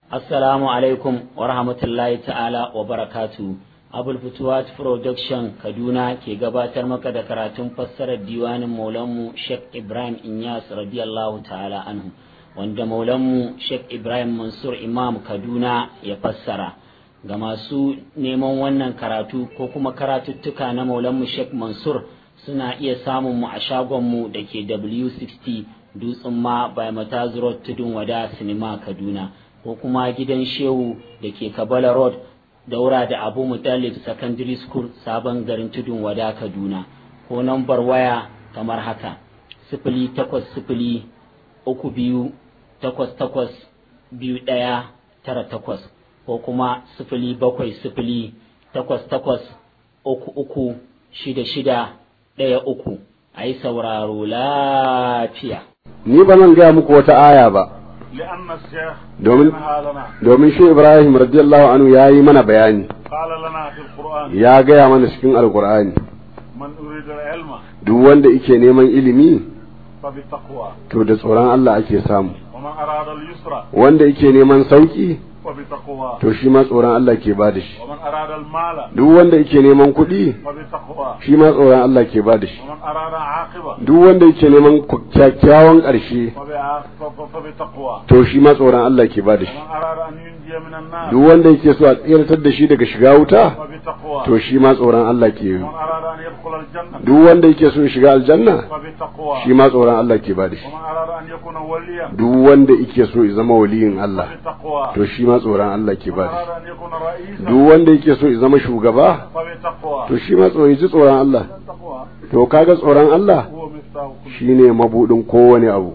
Assalamu alaikum wa rahmatullahi ta'ala wa barakatu. Abul Futuwat Production Kaduna ke gabatar maka da karatun fassarar diwanin Maulanmu Sheikh Ibrahim Inyas radiyallahu ta'ala anhu wanda Maulanmu Sheikh Ibrahim Mansur Imam Kaduna ya fassara. Ga masu neman wannan karatu ko kuma karatuttuka na Maulanmu Sheikh Mansur suna iya samun mu a shagonmu da ke W60 Dutsen ma by Mataz Road Tudun Wada Sinima Kaduna. ko kuma gidan shehu da ke kabala road daura da abu mutalib secondary school sabon garin tudun wada kaduna ko nambar waya kamar haka sifili takwas sifili uku biyu takwas takwas biyu ɗaya tara takwas ko kuma sifili bakwai sifili takwas takwas uku uku shida shida ɗaya uku a yi sauraro lafiya ni ba nan gaya muku wata aya ba لأن الشيخ domin نهى لنا domin shi Ibrahim radiyallahu anhu ya yi mana bayani قال لنا في القرآن ya gaya mana cikin alkur'ani من أريد العلم duk wanda yake neman ilimi فبالتقوى to da tsoron Allah ake samu ومن أراد اليسر wanda yake neman sauki فبالتقوى to shi ma tsoron Allah ke bada shi ومن أراد المال duk wanda yake neman kuɗi فبالتقوى shi ma tsoron Allah ke bada shi ومن أراد عاقبة duk wanda yake neman kyakkyawan ƙarshe فبع- ف- فبالتقوى to shi ma tsoron Allah ke bada shi ومن أراد أن ينجي من النار duk wanda yake so a tsiratar da shi daga shiga wuta فبالتقوى to shi ma tsoron Allah ke yi ومن أراد أن يدخل الجنة duk wanda yake so ya shiga aljanna فبالتقوى shi ma tsoron Allah ke bada shi ومن أراد أن يكون وليا duk wanda yake so ya zama waliyin Allah فبالتقوى to shi ma tsoron Allah ke ومن bada أراد shi أن يكون رئيسا duk wanda yake so ya zama shugaba فبالتقوى to shi ma tsoron ji tsoron Allah التقوى to kaga tsoron Allah هو مفتاح كل shine mabudin kowane abu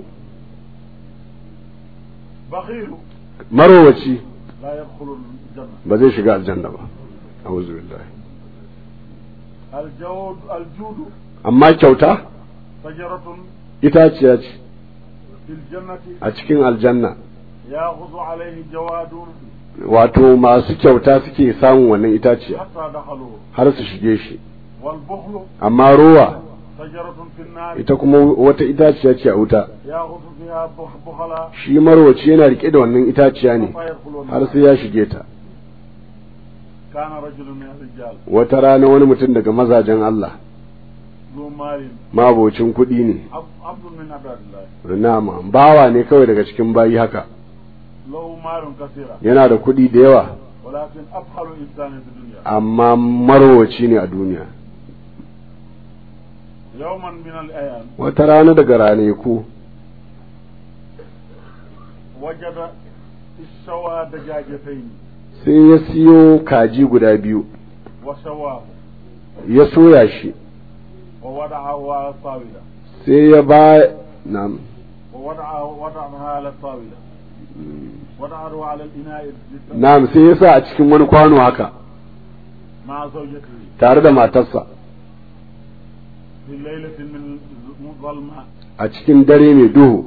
بخيل marowaci لا يدخل الجنة ba zai shiga aljanna ba a'udhu billahi الجود الجود amma kyauta شجرة itaciya ce في الجنة a cikin aljanna يأخذ عليه جواد wato masu kyauta suke samun wannan itaciya حتى دخلوا har su shige shi والبخل amma rowa شجرة في النار ita kuma wata itaciya ce a wuta يأخذ فيها بخ- بخلا shi marwaci yana rike da wannan itaciya ne فيدخل har النار sai ya shige ta كان رجل من الرجال wata rana wani mutum daga mazajen Allah ذو مال mabocin kuɗi ne عب- عبد من عباد الله nama bawa ne kawai daga cikin bayi haka له مال كثيرا yana da kuɗi da yawa ولكن أبخل إنسان في الدنيا amma marwaci ne a duniya يوما من الأيام wata rana daga ranaku وجد الشوى دجاجتين sai ya siyo kaji guda biyu وشواه ya soya shi ووضعه على الطاولة sai ya ba na ووضعه وضعها على الطاولة وضعه على الإناء للت- na'am sai ya sa a cikin wani kwano haka مع زوجته tare da matarsa في ليلة من ظلمة a cikin dare mai duhu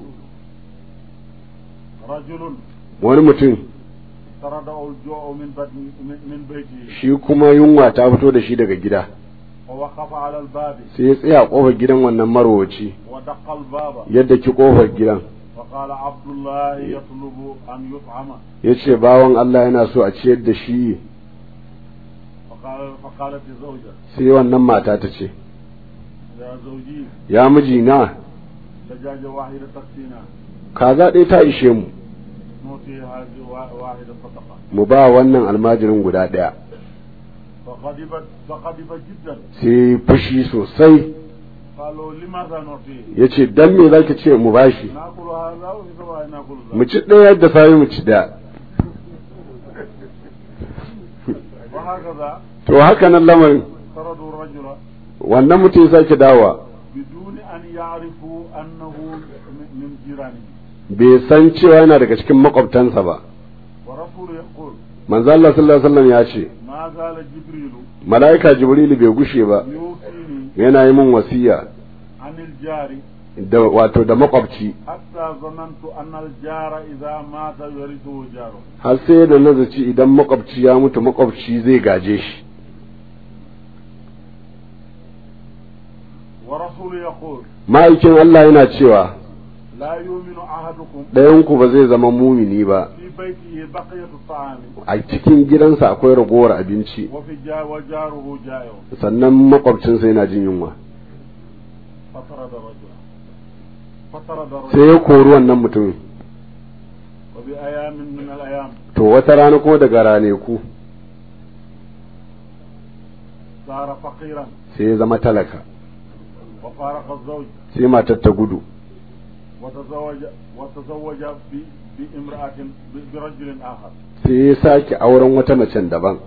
رجل wani mutum طرده الجوع من بدن من من بيته shi kuma yunwa ta fito da shi daga gida ووقف على الباب sai ya tsaya a kofar gidan wannan marwaci ودق الباب yadda ki kofar gidan وقال عبد الله يطلب أن يطعم ya ce bawan Allah yana so a ciyar da shi فقال فقالت الزوجة sai wannan mata ta ce يا زوجي ya mijina دجاجة واحدة تكفينا kaza ɗaya ta ishe mu نعطي هذه وا- واحدة صدقة mu ba wannan almajirin guda ɗaya فغضبت فغضب جدا sai fushi sosai قالوا لماذا نعطيه؟ ya ce dan me za ki ce mu bashi ناكل هذا وفي سواء ناكل ذاك mu ci ɗaya yadda sami mu ci ɗaya وهكذا to haka nan lamarin طردوا الرجل wannan mutum ya sake dawowa بدون أن يعرفوا أنه من- من جيرانه bai san cewa yana daga cikin makwabtansa ba ورسول يقول manzo Allah sallallahu alaihi wasallam ya ce ما زال جبريل mala'ika jibrilu bai gushe ba يوصيني yana yi min wasiya عن الجار da wato da makwabci حتى ظننت أن الجار إذا مات يرثه جاره har sai da nazaci idan makwabci ya mutu makwabci zai gaje shi ورسول يقول ma'aikin Allah yana cewa لا يؤمن أحدكم ɗayanku ba zai zama mumini ba في بيته بقية الطعام a cikin gidansa akwai ragowar abinci وفي جا وجاره جائع sannan makwabcinsa yana jin yunwa فطرد الرجل فطرد sai الرجل ya kori wannan mutumin وبأيام من الأيام to wata rana kuma daga raneku صار فقيرا sai ya zama talaka وفارق الزوج sai matar ta gudu وتزوج وتزوج ب- بامرأة ب- برجل آخر sai ya sake auren wata macen daban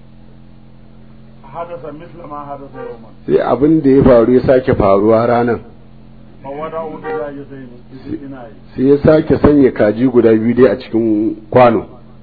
حدث مثل ما حدث يوما sai abin da ya faru ya sake faruwa ranar فوضعوا دجاجتين في الإناء sai ya sake sanya kaji guda biyu dai a cikin kwano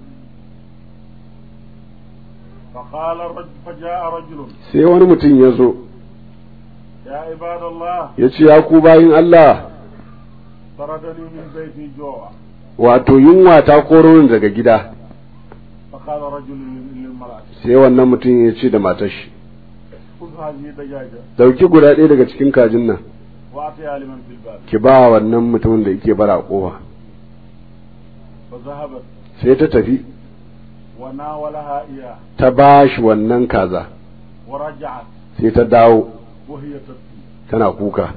فقال الرجل فجاء رجل sai wani mutum ya zo يا عباد الله ya ce ya ku bayin Allah طردني من بيتي جوع wato yunwa ta koro ni daga gida فقال رجل للمرأة sai wannan mutum ya ce da matar shi خذ هذه الدجاجة dauki guda ɗaya daga cikin kajin nan وأعطيها لمن في الباب ki ba wannan mutumin da yake bara kofa فذهبت sai ta tafi وناولها إياه ta ba shi wannan kaza ورجعت sai ta dawo وهي تبكي tana kuka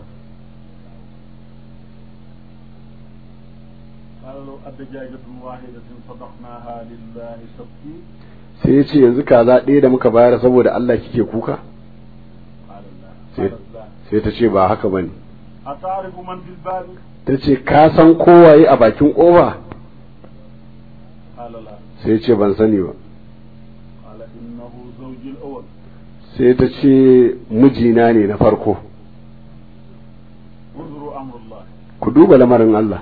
قالوا الدجاجة واحدة صدقناها لله تبكي sai ya ce yanzu kaza ɗaya da muka bayar saboda Allah kike kuka قال لا سيد. قالت لا sai ta ce ba haka bane أتعرف من في الباب ta ce ka san kowaye a bakin kofa قال لا sai ya ce ban sani ba قال إنه زوجي الأول sai ta ce mijina ne na farko انظروا أمر الله ku duba lamarin Allah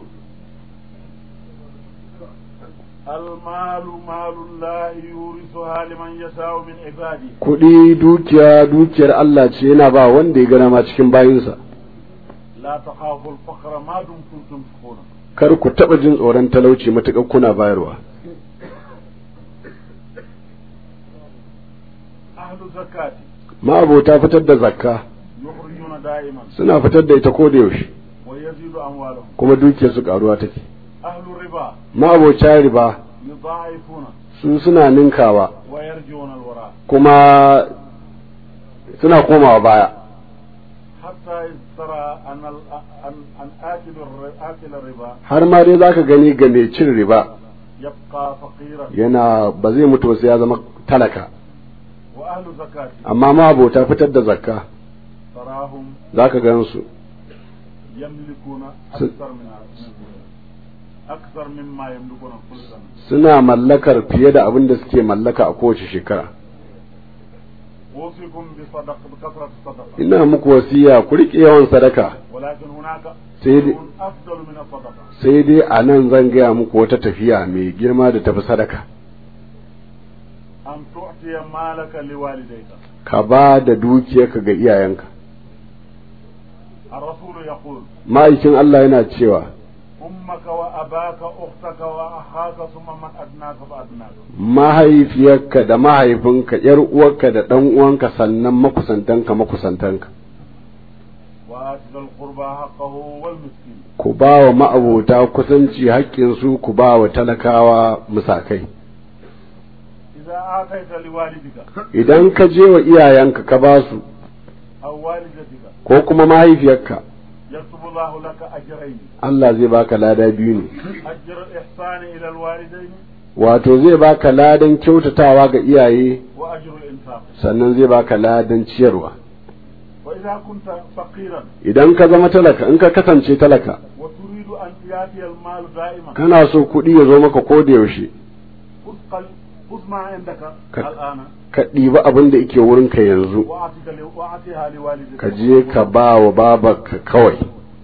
المال مال الله يورثها لمن يشاء من عباده kuɗi dukiya dukiyar Allah ce yana ba wanda ya gana ma cikin bayinsa لا تخافوا الفقر ما دمتم تنفقون kar ku taɓa jin tsoron talauci matuƙar kuna bayarwa أهل الزكاة ma'abota fitar da zakka يخرجون دائما suna fitar da ita ko da yaushe ويزيد أموالهم kuma dukiyar su karuwa take أهل الربا ma'abota riba يضاعفون su suna ninkawa ويرجون الوراء kuma suna komawa baya حتى إذ ترى أن ال- أن أن آكل الر- آكل الربا har ma dai zaka gani ga mai cin riba يبقى فقيرا yana ba zai mutu ba sai ya zama talaka وأهل زكاة amma ma'abota fitar da zakka تراهم zaka gan su يملكون س- أكثر من أكثر مما يملكون كل سنة suna mallakar fiye da abin da suke mallaka a kowace shekara أوصيكم بصدق بكثرة الصدقة ina muku wasiya ku riƙe yawan sadaka ولكن هناك سيدي. شيء أفضل من الصدقة sai dai a nan zan gaya muku wata tafiya mai girma da tafi sadaka أن تعطي مالك لوالديك ka ba da dukiyarka ga iyayenka الرسول يقول ma'aikin Allah yana cewa أمك وأباك أختك وأخاك ثم من أدناك فأدناك mahaifiyarka da mahaifinka yar uwarka da ɗan uwanka sannan makusantanka makusantanka وآت ذا القربى حقه والمسكين ku ba wa ma'abota kusanci haƙƙinsu ku ba wa talakawa musakai إذا آتيت لوالدك idan ka je wa iyayenka ka ba su أو والدتك ko kuma mahaifiyarka يكتب الله لك أجرين Allah zai baka lada biyu ne أجر الإحسان إلى الوالدين wato zai baka ladan kyautatawa ga iyaye وأجر الإنفاق sannan zai baka ladan ciyarwa وإذا كنت فقيرا idan ka zama talaka in ka kasance talaka وتريد أن يأتي المال دائما kana so kuɗi ya zo maka ko da yaushe خذ قل- خذ ما عندك ك- الآن ka ɗiba abin da yake wurinka yanzu وأعطيك ل- وأعطيها لوالدك ka je ka ba wa babarka kawai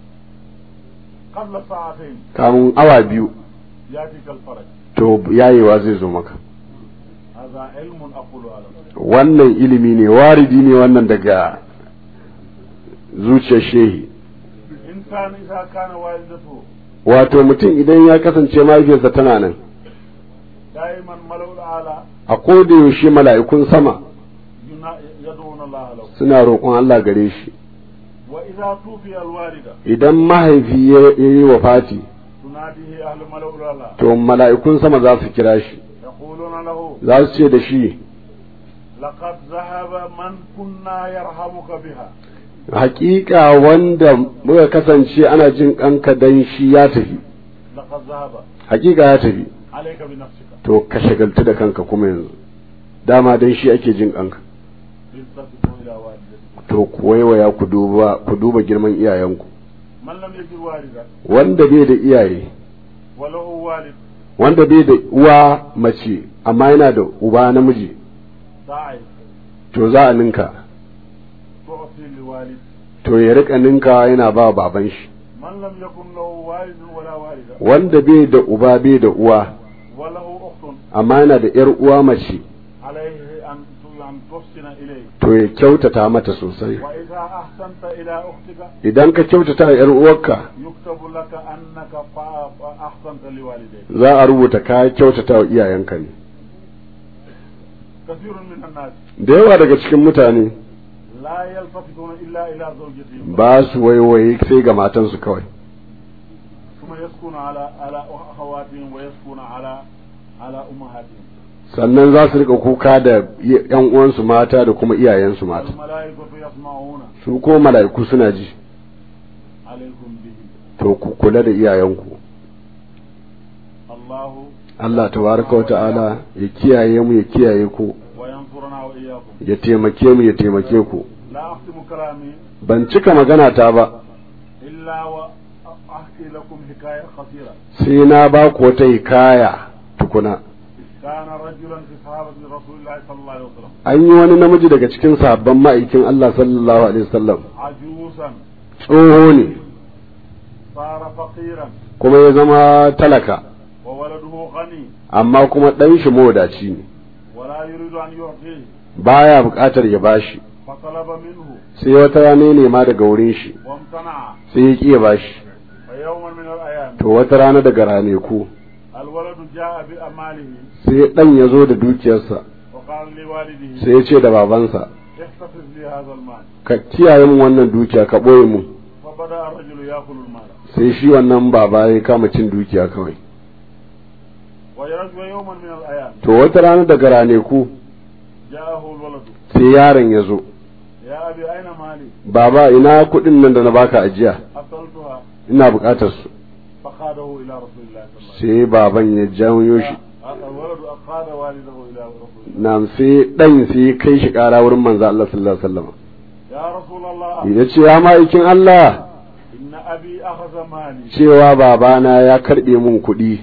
قبل ساعتين kamun awa biyu يأتيك الفرج to yayewa zai zo maka هذا علم أقول على wannan ilimi ne waridi ne wannan daga zuciyar shehi إنسان إذا كان والدته wato mutum idan ya kasance mahaifiyarsa tana nan دائما ملو الأعلى a koda yaushe mala'ikun sama ينا- يدعون الله له suna roƙon Allah gare shi وإذا توفي الوالدة idan mahaifi ya yi wa fati تناديه أهل ملأ الأعلى to mala'ikun sama za su kira shi يقولون له za su ce da shi لقد ذهب من كنا يرحمك بها hakika wanda muka kasance ana jin kanka dan shi ya tafi لقد ذهب hakika ya tafi عليك بنفسك to ka shagaltu da kanka kuma yanzu dama dan shi ake jin kanka التفتوا إلى والدتك to ku waiwaya ku duba ku duba girman iyayenku من لم يجد والدا wanda bai da iyaye وله والد wanda bai da uwa mace amma yana da uba namiji ضعيف to za a ninka تعطي لوالد to ya rika ninka yana ba baban shi من لم يكن له والد ولا والدة wanda bai da uba bai da uwa وله أخت amma yana da yar uwa mace عليه أن أن تحسن إليه to ya kyautata mata sosai وإذا أحسنت إلى أختك idan ka kyautata wa yar uwarka يكتب لك أنك فا- أحسنت لوالديك za a rubuta ka kyautata wa iyayenka ne كثير من الناس da yawa daga cikin mutane لا يلتفتون إلا إلى زوجتهم ba su waiwaye sai ga matansu kawai ثم يسكن على على أخواتهم ويسكن على على أمهاتهم sannan za su rika kuka da yan uwansu mata da kuma iyayensu mata والملائكة يسمعون su ko mala'iku suna ji عليكم به to ku kula da iyayenku الله Allah tabaraka wa ta'ala ya kiyaye mu ya kiyaye ku وينصرنا وإياكم ya taimake mu ya taimake ku لا أختم كلامي ban cika magana ta ba إلا وأحكي لكم حكاية قصيرة sai na ba ku wata hikaya tukuna كان رجلا في صحابة رسول الله صلى الله عليه وسلم an yi wani namiji daga cikin sahabban ma'aikin Allah sallallahu alaihi wasallam عجوزا tsoho ne صار فقيرا kuma ya zama talaka وولده غني amma kuma ɗan shi mawadaci ne ولا يريد أن يعطيه baya buƙatar ya bashi فطلب منه sai wata rana ya nema daga wurin shi وامتنع sai ya ƙi ya bashi فيوما من الأيام to wata rana daga raneku الولد جاء بأماله sai ɗan ya zo da dukiyarsa وقال لوالده sai ya ce da babansa احتفظ لي هذا المال ka kiyaye min wannan dukiya ka ɓoye mu فبدأ الرجل يأكل المال sai shi wannan baba ya kama cin dukiya kawai ويرجو يوما من الأيام to wata rana daga raneku جاءه الولد sai yaron ya zo يا أبي أين مالي baba ina kuɗin nan da na baka ajiya أصلتها ina buƙatar su فقاده إلى رسول الله صلى الله عليه sai baban ya janyo shi وسلم الولد أقاد والده إلى رسول الله na sai ɗan sai ya kai shi ƙara wurin manzo Allah sallallahu alaihi wasallam يا رسول الله ya ce ya ma'aikin Allah إن أبي أخذ مالي cewa babana ya karɓe mun kuɗi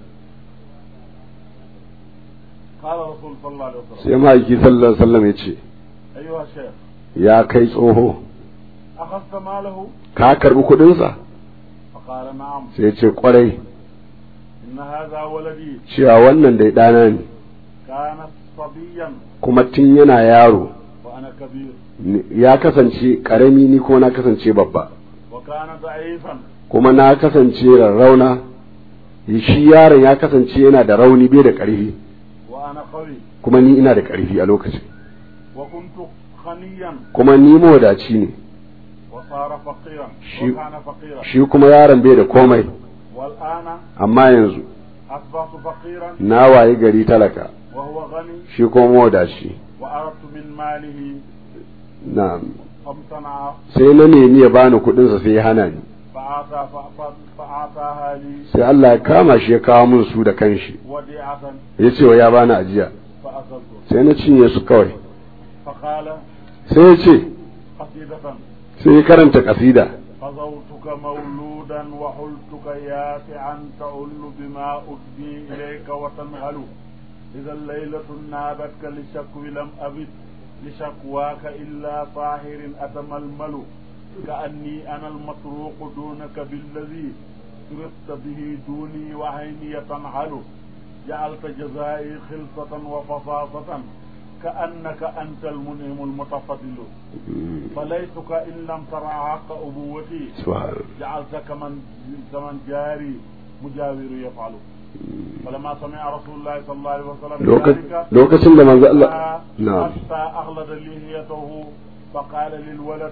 قال رسول صلى الله عليه وسلم sai ma'aiki sallallahu alaihi wasallam ya ce أيها الشيخ ya kai tsoho أخذت ماله ka karɓi kuɗinsa فقال نعم sai ya ce ƙwarai إن هذا ولدي cewa wannan dai ɗana ne كان صبيا kuma tun yana yaro وأنا كبير ni- ya kasance ƙarami ni ko na kasance babba وكان ضعيفا kuma na kasance rarrauna shi yaron ya kasance yana da rauni bai da ƙarfi وأنا قوي kuma ni ina da ƙarfi a lokacin وكنت غنيا kuma ni mawadaci ne وصار فقيرا شي- وكان فقيرا shi kuma yaron bai da komai والآن amma yanzu أصبحت فقيرا na wayi gari talaka وهو غني shi kuma mawadaci وأردت من ماله na فامتنع sai na nemi ya bani kuɗinsa sai ya hana ni فأعطى ف- فأعطاها لي sai Allah ya kama shi ya kawo min su da kanshi وديعة ya ce wa ya bani ajiya فأكلت sai na cinye su kawai فقال sai ya ce قصيدة sai ya karanta kasida فزوتك مولودا وحلتك يافعا تعل بما أدني إليك وتنهل إذا الليلة نابتك لشكو لم أبد لشكواك إلا طاهر أتململ كأني أنا المطروق دونك بالذي سرقت به دوني وعيني تنحل جعلت جزائي خلصة وفصاصة كأنك أنت المنعم المتفضل فليتك إن لم ترى حق أبوتي subhanallah جعلت كمن كمن جاري مجاور يفعل فلما سمع رسول الله صلى الله عليه وسلم Loka- ذلك lokacin da manzo Allah na حتى أغلد لحيته فقال للولد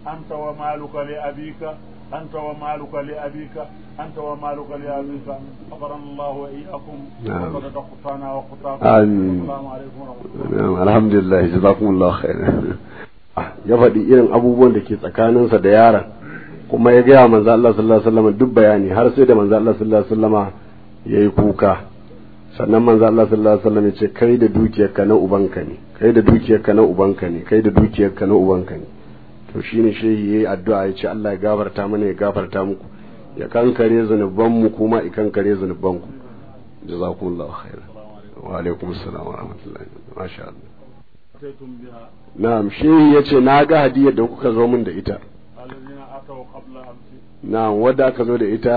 أنت ومالك لأبيك أنت ومالك لأبيك أنت ومالك لأبيك أخبرنا الله وإياكم نعم. وقد قطعنا وقطعكم آمين. السلام عليكم ورحمة الله Na'am, alhamdulillah jazakumullahu khairan ya faɗi irin abubuwan da ke tsakaninsa da yaron kuma ya gaya manzo Allah sallallahu alaihi wasallam duk bayani har sai da manzo Allah sallallahu alaihi wasallama yayi kuka sannan manzo Allah sallallahu alaihi wasallam ya ce kai da dukiyarka na ubanka ne kai da dukiyarka na ubanka ne kai da dukiyarka na ubanka ne to shine shehi yayi addu'a ya ce Allah ya gafarta mana ya gafarta muku ya kankare zanubanmu kuma ya kankare zanubanku jazakumullahu khairan wa alaikum assalam wa rahmatullahi masha Allah أتيتم بها na'am shehi yace na ga hadiyar da kuka zo min da ita الذين أتوا قبل أمس na'am wadda aka zo da ita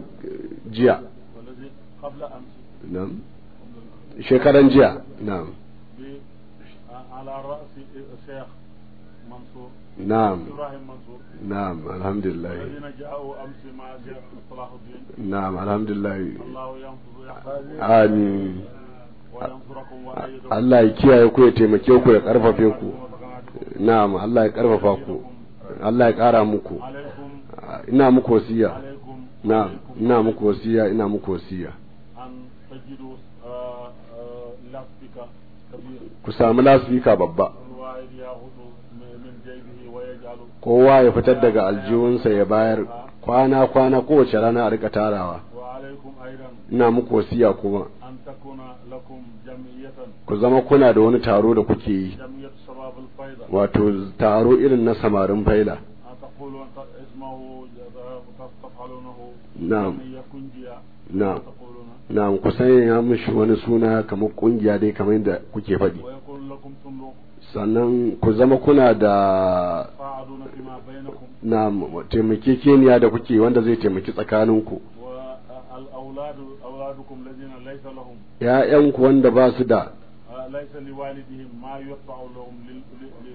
jiya والذي قبل أمس na'am shekaran jiya na'am ب- على رأس الشيخ منصور na'am إبراهيم منصور na'am alhamdulillah الذين جاءوا أمس مع شيخ صلاح الدين na'am alhamdulillah الله ينصر يحفظ amin وينصركم ويأيدكم Allah ya kiyaye ku ya taimake ku ya karfafe ku na'am Allah ya karfafa ku Allah ya kara muku عليكم ina muku wasiya عليكم na'am ina muku wasiya ina muku wasiya أن تجدوا آه، آه، لافتك كبير ku samu lasfika babba الواحد يأخذ من من جيبه ويجعل kowa ya fitar daga aljihunsa ya bayar kwana kwana kowace rana a rika tarawa وعليكم أيضا ina muku wasiya kuma أن تكون لكم جمعية ku zama kuna da wani taro da kuke yi جمعية شباب الفيضة wato taro irin na samarin faila أن تقولوا أن اسمه تفعلونه نعم. جمعية كنجية نعم. تقولون na ku sanya mishi wani suna kamar kungiya dai kamar yadda kuke faɗi ويكون لكم صندوق sannan ku zama kuna da تساعدون فيما بينكم na taimakekeniya da kuke wanda zai taimaki tsakaninku والأولاد أولادكم الذين ليس لهم ‘ya'yanku wanda ba su da آه، ليس لوالدهم ما يدفع لهم لل... لل...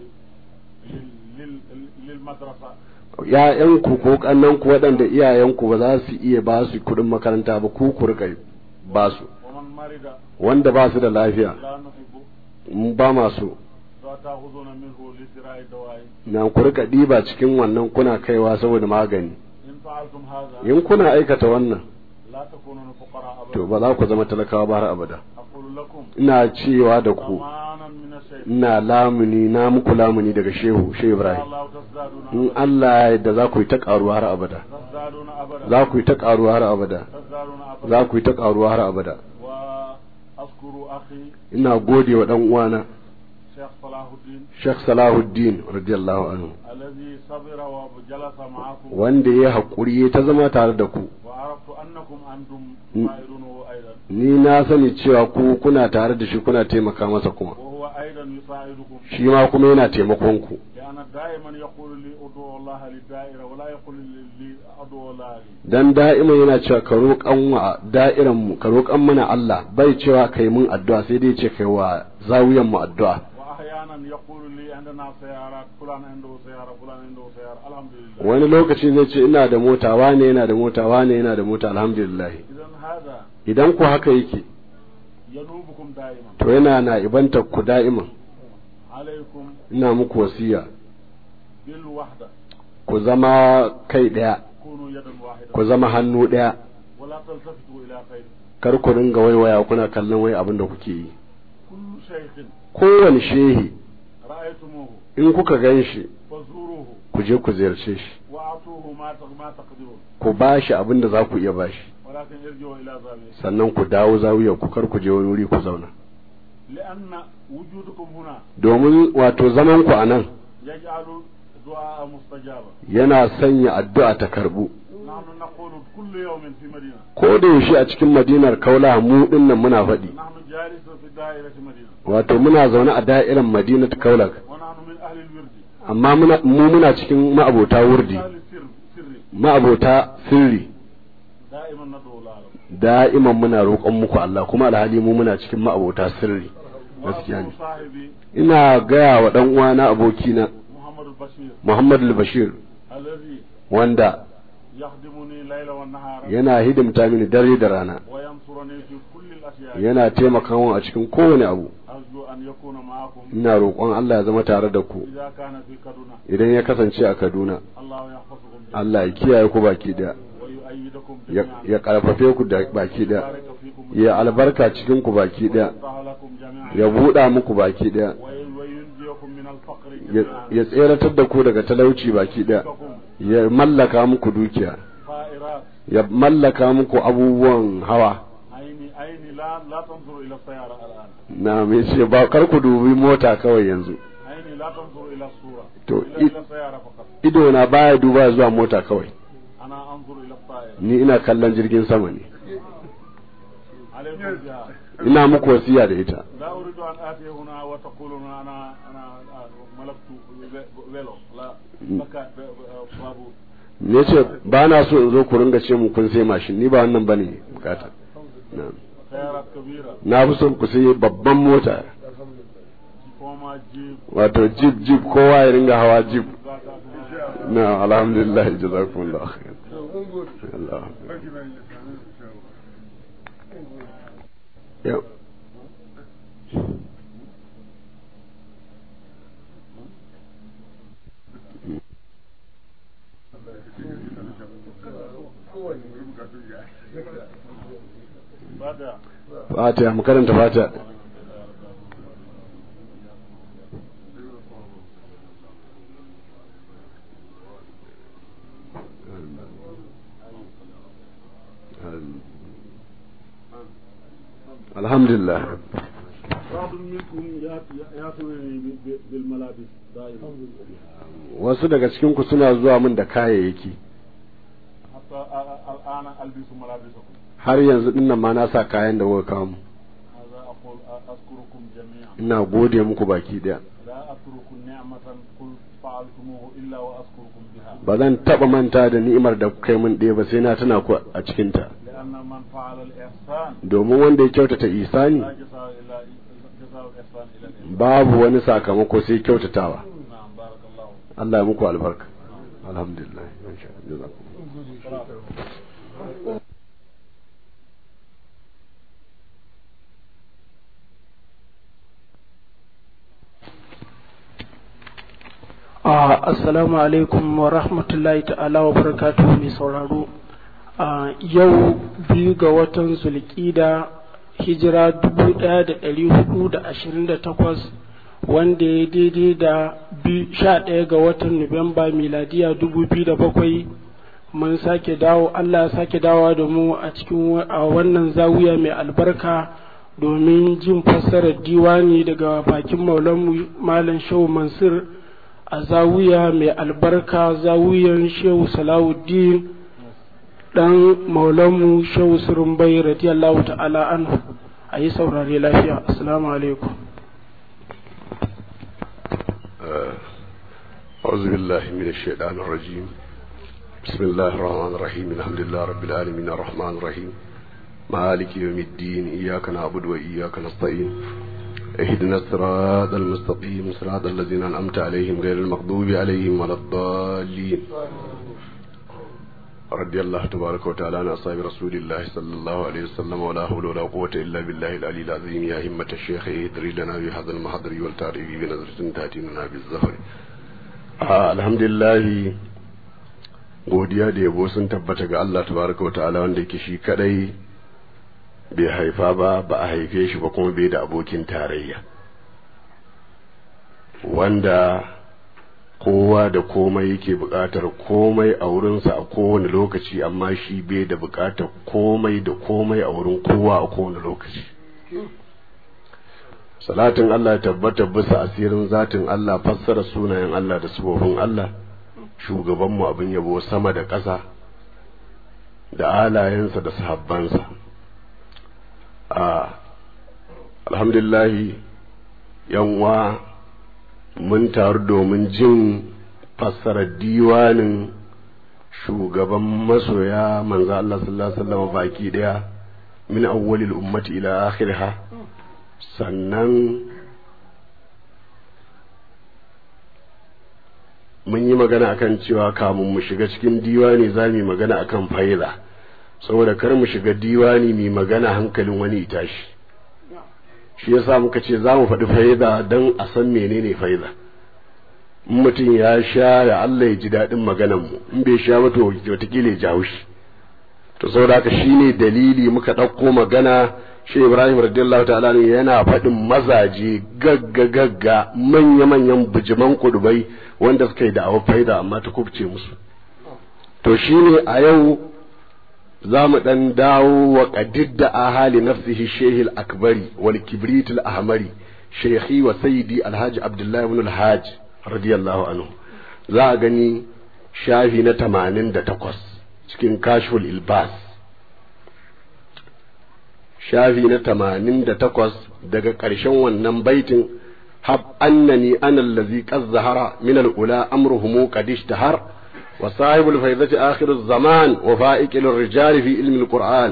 لل... لل... للمدرسة ‘ya'yanku ko ƙannanku waɗanda iyayenku ba za su iya ba su kuɗin makaranta ba ku ku rika ba su ومن مرض wanda ba su da lafiya لا نحب mu ba masu فتأخذون منه لشراء الدواء na ku rika ɗiba cikin wannan kuna kaiwa saboda magani إن فعلتم هذا in kuna aikata wannan لا تكونون فقراء to أبدا ba za ku zama talakawa ba har abada أقول لكم ina cewa da ku ضمانا من الشيء ina lamuni na muku lamuni daga shehu shehu إن ibrahim الله تزدادون in أبدا Allah ya yarda za ku yi ta ƙaruwa har abada تزدادون أبدا za ku yi ta ƙaruwa har abada تزدادون أبدا za ku yi ta ƙaruwa har abada وأذكر أخي ina gode wa dan uwana شيخ صلاح الدين Sheikh Salahuddin radiyallahu anhu الذي صبر وجلس معكم wanda ya haƙuri ta zama tare da ku وعرفت أنكم أنتم م. تساعدونه أيضا ni na sani cewa ku kuna tare da shi kuna taimaka masa kuma وهو أيضا يساعدكم shi ma kuma yana taimakon ku لأن دائما يقول لي أدعو الله للدائرة ولا يقول لي لي أدعو الله لي dan da'ima yana cewa ka roƙan wa da'iran mu ka roƙan mana Allah bai cewa kai mun addu'a sai dai ce kai wa zawiyan mu addu'a وأحيانا يقول لي عندنا سيارات فلان عنده سيارة فلان عنده سيارة الحمد لله wani lokaci zai ce ina da mota wane yana da mota wane yana da mota alhamdulillah إذا هذا idan ku haka yake ينوبكم دائما to yana na ibanta ku da'iman عليكم ina muku wasiya بالوحدة ku zama kai ɗaya كونوا يدا واحدة ku zama hannu ɗaya ولا تلتفتوا إلى خير kar ku ringa waiwaya kuna kallon wai abin da kuke yi كل شيخ kowane shehi رأيتموه in kuka gan shi فزوروه ku je ku ziyarce shi وأعطوه ما تق- ما تقدرون ku ba shi abin da za ku iya ba shi ولكن ارجعوا إلى زاوية sannan ku dawo zawiyar ku kar ku je wani wuri ku zauna لأن وجودكم هنا domin wato zaman ku a nan يجعل دعاء مستجابا yana sanya addu'a ta karbu نحن نقول كل يوم في مدينة ko da yaushe a cikin madinar kaula mu dinnan muna faɗi نحن جالس في دائرة مدينة wato muna zaune a da'irar madinat kaulak ونحن من أهل الورد amma muna mu muna cikin ma'abota wurdi أهل السر سري ma'abota sirri دائما ندعو الله da'iman muna roƙon muku Allah kuma alhali mu muna cikin ma'abota sirri gaskiya ne وأخو صاحبي ina gaya wa dan uwana abokina محمد البشير Muhammad al-Bashir الذي wanda يخدمني الليل والنهار yana hidimta mini dare da rana وينصرني في كل الأشياء yana taimaka min a cikin kowane abu أرجو أرجو أن يكون معكم ina roƙon Allah ya zama tare da ku إذا كان في كدنا idan ya kasance a Kaduna الله يحفظكم جميعا Allah ya kiyaye ku baki daya ويؤيدكم ya جميعا ya karfafe ku da baki daya ويبارك فيكم ya albarka cikin ku baki daya ويفتح لكم جميعا ya buɗa muku baki daya وي- وينجيكم من الفقر ya جميعا ya tseratar da ku daga talauci baki daya ويرزقكم ya mallaka muku dukiya طائرات ya mallaka muku abubuwan hawa عيني عيني لا لا تنظر إلى السيارة الآن na mai ce ba kar ku dubi mota kawai yanzu عيني لا تنظر إلى الصورة تو- إلا إي- إلى السيارة فقط ido na baya duba zuwa mota kawai أنا أنظر إلى الطائرة ni ina kallon jirgin sama ne عليكم بها ina muku wasiya da ita لا أريد أن آتي هنا وتقولون أنا أنا ملكت فيلو لا بكى بابور ne ce ba na so in zo ku ringa ce mu kun sai mashin ni ba wannan bane bukata na سيارات كبيرة na fi son ku sai babban mota فوما جيب wato jeep jeep kowa ya ringa hawa jeep ذاك na alhamdulillah jazakumullah khair Allah yau بعد fatiha mu karanta fatiha alhamdulillah بعض منكم يأتونني بالملابس دائما wasu daga cikin ku suna zuwa min da kayayyaki حتى الآن ألبس ملابسكم har yanzu dinnan ma na sa kayan da kuka kawo mu. هذا أقول أذكركم جميعا ina gode muku baki daya لا أترك نعمة قل فعلتموه إلا وأذكركم بها ba zan taba manta da ni'imar da kuka yi min ɗaya ba sai na tuna ku a cikinta لأن من فعل الإحسان domin wanda ya kyautata isani لا جزاء إلا جزاء الإحسان إلى الإحسان babu wani sakamako sai kyautatawa نعم بارك الله Allah ya muku albarka alhamdulillah insha Allah jazakum. Ah, Assalamu alaikum wa rahmatullahi ta'ala wa barakatuhu mai sauraro. Ah, Yau biyu ga watan Zulƙida hijira dubu ɗaya da ɗari hudu da ashirin da takwas wanda ya daidai da bi- sha ɗaya ga watan Nuwamba miladiya dubu biyu da bakwai mun sake dawo Allah ya sake dawowa da mu a cikin wa- a wannan zawiya mai albarka domin jin fassarar diwani daga bakin maulanmu Malam Shehu Mansur a zawiya mai albarka zawiyan shehu salawuddin dan maulanmu shehu surumbai radiyallahu ta'ala anhu a yi saurare lafiya assalamu alaikum أعوذ بالله من الشيطان الرجيم بسم الله الرحمن الرحيم الحمد لله رب العالمين الرحمن الرحيم مالك يوم الدين إياك نعبد وإياك نستعين اهدنا الصراط المستقيم صراط الذين أنعمت عليهم غير المغضوب عليهم ولا الضالين رضي الله تبارك وتعالى عن أصحاب رسول الله صلى الله عليه وسلم ولا حول ولا قوة إلا بالله العلي العظيم يا همة الشيخ ادري لنا بهذا المحضر والتعريف بنظرة تأتي لنا بالزهر آه الحمد لله godiya da yabo sun tabbata ga Allah tabaraka wa ta'ala wanda yake shi kadai bai haifa ba ba a haife shi ba kuma bai da abokin tarayya wanda kowa da komai yake buƙatar komai a wurinsa a kowane lokaci amma shi bai da buƙatar komai da komai a wurin kowa a kowane lokaci salatin Allah ya tabbata bisa asirin zatin Allah fassara sunayen Allah da sifofin Allah shugabanmu abin yabo sama da ƙasa da alayensa da sahabbansa a alhamdulillahi yanwa mun taru domin jin fassarar diwanin shugaban masoya manzo Allah sallallahu alaihi wasallam baki daya min awwalil ummati ila akhiriha sannan mun yi magana akan cewa kamun mu shiga cikin diwani za mu yi magana akan faida saboda kar mu shiga diwani mai magana hankalin wani tashi shi yasa muka ce za mu faɗi faida don a san menene faida in mutum ya sha ya Allah ya ji daɗin maganan mu in bai sha ba to wataƙila ya jawo shi to saboda haka shine dalili muka ɗauko magana shi Ibrahim radiyallahu ta'ala ne yana faɗin mazaje gagga gagga manya manyan bijiman kudubai wanda suka yi da'awar faida amma ta kubce musu to shine a yau za mu ɗan dawo wa ƙadidda a hali nafsihi shehil akbari wal kibrit ahmari shekhi wa sayyidi alhaji abdullahi ibn alhaj radiyallahu anhu za a gani shafi na tamanin da takwas cikin kashful ilbas shafi na tamanin da takwas daga ƙarshen wannan baitin hab annani ana allazi qad zahara min al-ula amruhum qad ishtahar وصاحب الفيضة آخر الزمان وفائق للرجال في علم القرآن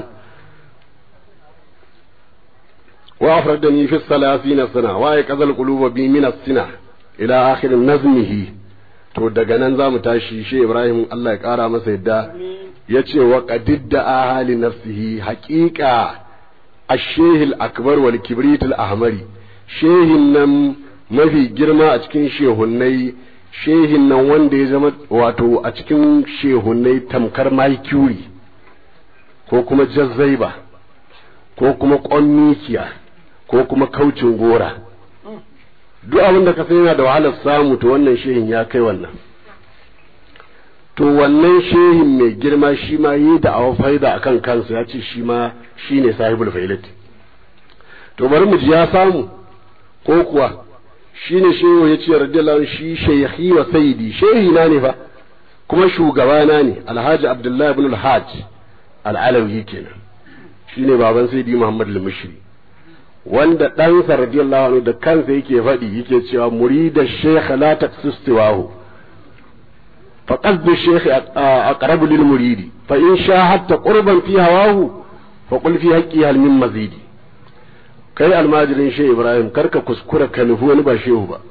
وأفردني في الثلاثين سنة وأيقظ القلوب بي من السنة إلى آخر نظمه to daga nan za mu tashi shi Ibrahim Allah ya ƙara masa yadda ya ce wa qadidda ahali nafsihi haƙiƙa ashehil akbar wal kibritul ahmari shehin nan mafi girma a cikin shehunnai shehin nan wanda ya zama wato a cikin shehunai tamkar maikuri ko kuma jazzaiba ko kuma ƙonnikiya ko kuma kaucin gora duk abin da ka san yana da wahalar samu to wannan shehin ya kai wannan to wannan shehin mai girma shi ma yi da awa faida a kan kansa ya ce shi ma shi ne sahibul failat to bari mu ji ya samu ko kuwa shi ne shehu ya ce radiyallahu shi shaykhi wa sayyidi shehi na ne fa kuma shugabana ne alhaji abdullahi ibn alhaj al'alawi kenan shi ne baban sayyidi muhammad al-mushri wanda ɗansa radiyallahu anhu da kansa yake faɗi yake cewa murida shaykh la taqsistiwahu fa qasdu shaykh aqrabu lil muridi fa in shahadta qurban fi hawahu fa qul fi haqqi hal min mazidi kai almajirin shehu ibrahim karka kuskura ka nufi wani ba shehu ba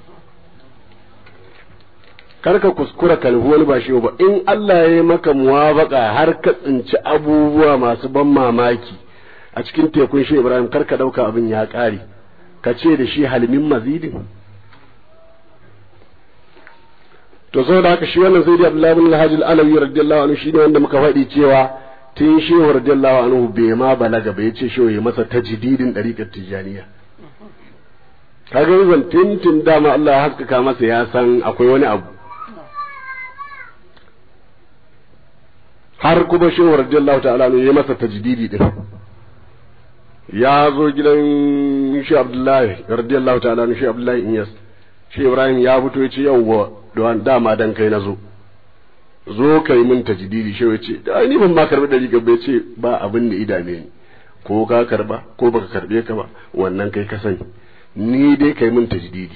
karka kuskura ka nufi wani ba shehu ba in Allah ya yi maka muwafaka har ka tsinci abubuwa masu ban mamaki a cikin tekun shehu ibrahim karka dauka abin ya kare ka ce da shi halmin mazidin to saboda haka shi wannan sayyidi abdullahi bin alhaji al-alawi radiyallahu anhu shine wanda muka faɗi cewa tun shehu radiyallahu anhu bai ma balaga bai ce shehu ya masa tajdidin dariqat tijaniya kaga zan tintin dama Allah ya haskaka masa ya san akwai wani abu har kuma shehu radiyallahu ta'ala anhu ya masa tajdidi din ya zo gidan shi Abdullahi radiyallahu ta'ala anhu shi Abdullahi Inyas shi Ibrahim ya fito ya ce yawwa don dama dan kai na zo zo ka yi min tajdidi shi ya ce da ni ban ma karbi dari gaba ya ce ba abin da idame ni ko ka karba ko baka karbe ka ba wannan kai ka sani ni dai kai min tajdidi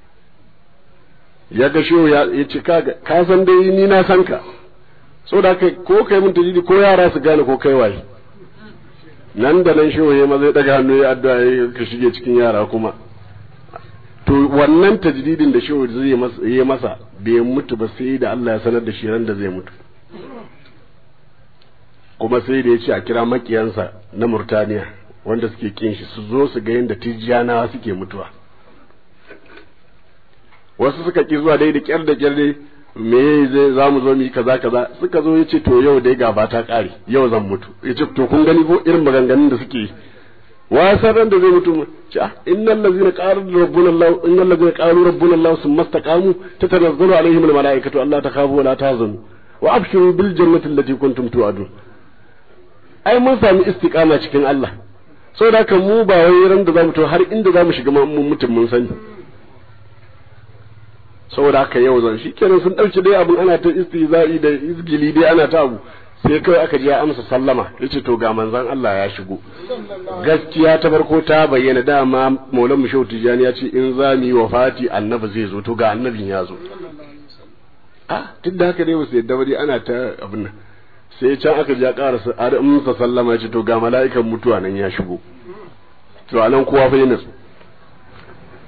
ya ga shi ya ce ka ka san dai ni na san ka saboda kai ko kai min tajdidi ko yara su gane ko kai waye nan da nan shi ya maza ya daga hannu ya addu'a ya ka shige cikin yara kuma to wannan tajdidin da shehu zai yi masa bai mutu ba sai da Allah ya sanar da shi ran da zai mutu kuma sai da ya ce a kira makiyansa na Murtaniya wanda suke kin shi su zo su ga yadda tijjanawa suke mutuwa wasu suka ki zuwa dai da kyar da kyar dai me zai za mu zo mu yi kaza kaza suka zo ya ce to yau dai gaba ta kare yau zan mutu ya ce to kun gani ko irin maganganun da suke yi wasan ran da zai mutu ca innal ladzina qalu rabbuna allah innal ladzina qalu rabbuna allah summa istaqamu tatanazzalu alaihim al malaikatu alla takhafu wa la tahzanu wa abshiru bil jannati allati kuntum tu'adun ai mun sami istiqama cikin Allah saboda haka mu ba wai ran da zamu to har inda zamu shiga mun mutum mun sani saboda haka yau zan shikenan sun dauke dai abun ana ta istizai da izgili dai ana ta abu sai kawai aka ji ya amsa sallama yace to ga manzon Allah ya shigo gaskiya ta farko ta bayyana dama Maulan Mushau Tijani ya ce in za mu yi wafati annabi zai zo to ga annabin ya zo ah duk da haka dai wasu yadda bari ana ta abin nan sai can aka ji ya karasa amsa sallama yace to ga mala'ikan mutuwa nan ya shigo to anan kowa fa yana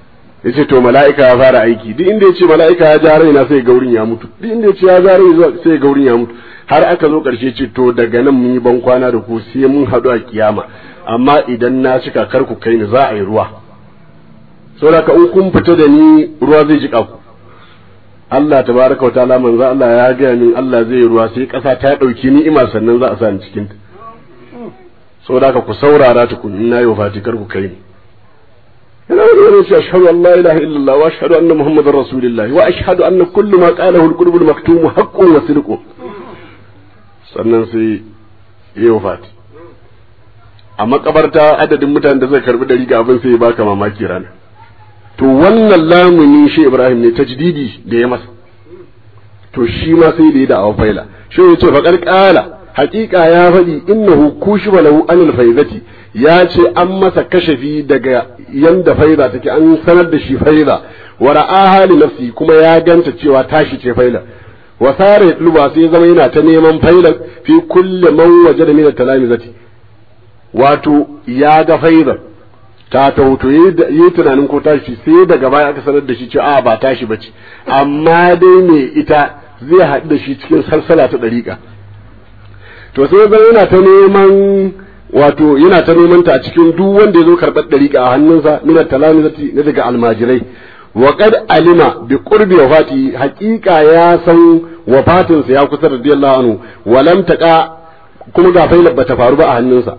yace to mala'ika ya fara aiki duk inda yace mala'ika ya ja raina sai gaurin ya mutu duk inda yace ya ja raina sai gaurin ya mutu har aka zo karshe ce to daga nan mun yi ban kwana da ku sai mun haɗu a kiyama amma idan na cika kar ku kai ni za a yi ruwa saboda ka in kun fita da ni ruwa zai jika ku Allah tabaraka wa ta'ala manzo Allah ya ga min Allah zai yi ruwa sai kasa ta dauki ni'ima sannan za a sa ni cikin ta saboda ka ku saurara tukun in nayi wafati kar ku kai ni yana wani wani shi ashhadu an la ilaha illallah wa ashhadu anna muhammadar rasulullah wa ashhadu anna kullu ma qalahu al-qulub al-maktum haqqun wa sidqun sannan sai yi wafati a makabarta adadin mutanen da zai karbi dari ga abin sai ya baka mamaki rana to wannan lamuni shi Ibrahim ne tajdidi da ya masa to shi ma sai da ya da faila shi ya ce faqar qala haqiqa ya faɗi innahu kushiba lahu anil faizati ya ce an masa kashafi daga yanda faiza take an sanar da shi faiza wa ra'aha li nafsi kuma ya ganta cewa tashi ce faila wa sare luba sai zama yana ta neman faila fi kulli man wajada min talamizati wato ya ga faizar ta tauto yi tunanin ko tashi sai daga baya aka sanar da shi ce a ba tashi bace amma dai me ita zai haɗu da shi cikin salsala ta ɗariƙa to sai zan yana ta neman wato yana ta neman ta a cikin duk wanda ya zo karɓar ɗariƙa a hannunsa minar talamizati na daga almajirai wa qad alima bi qurbi wafati haqiqa ya san wafatinsa ya kusa radiyallahu anhu walam taqa kuma ga failar bata faru ba a hannunsa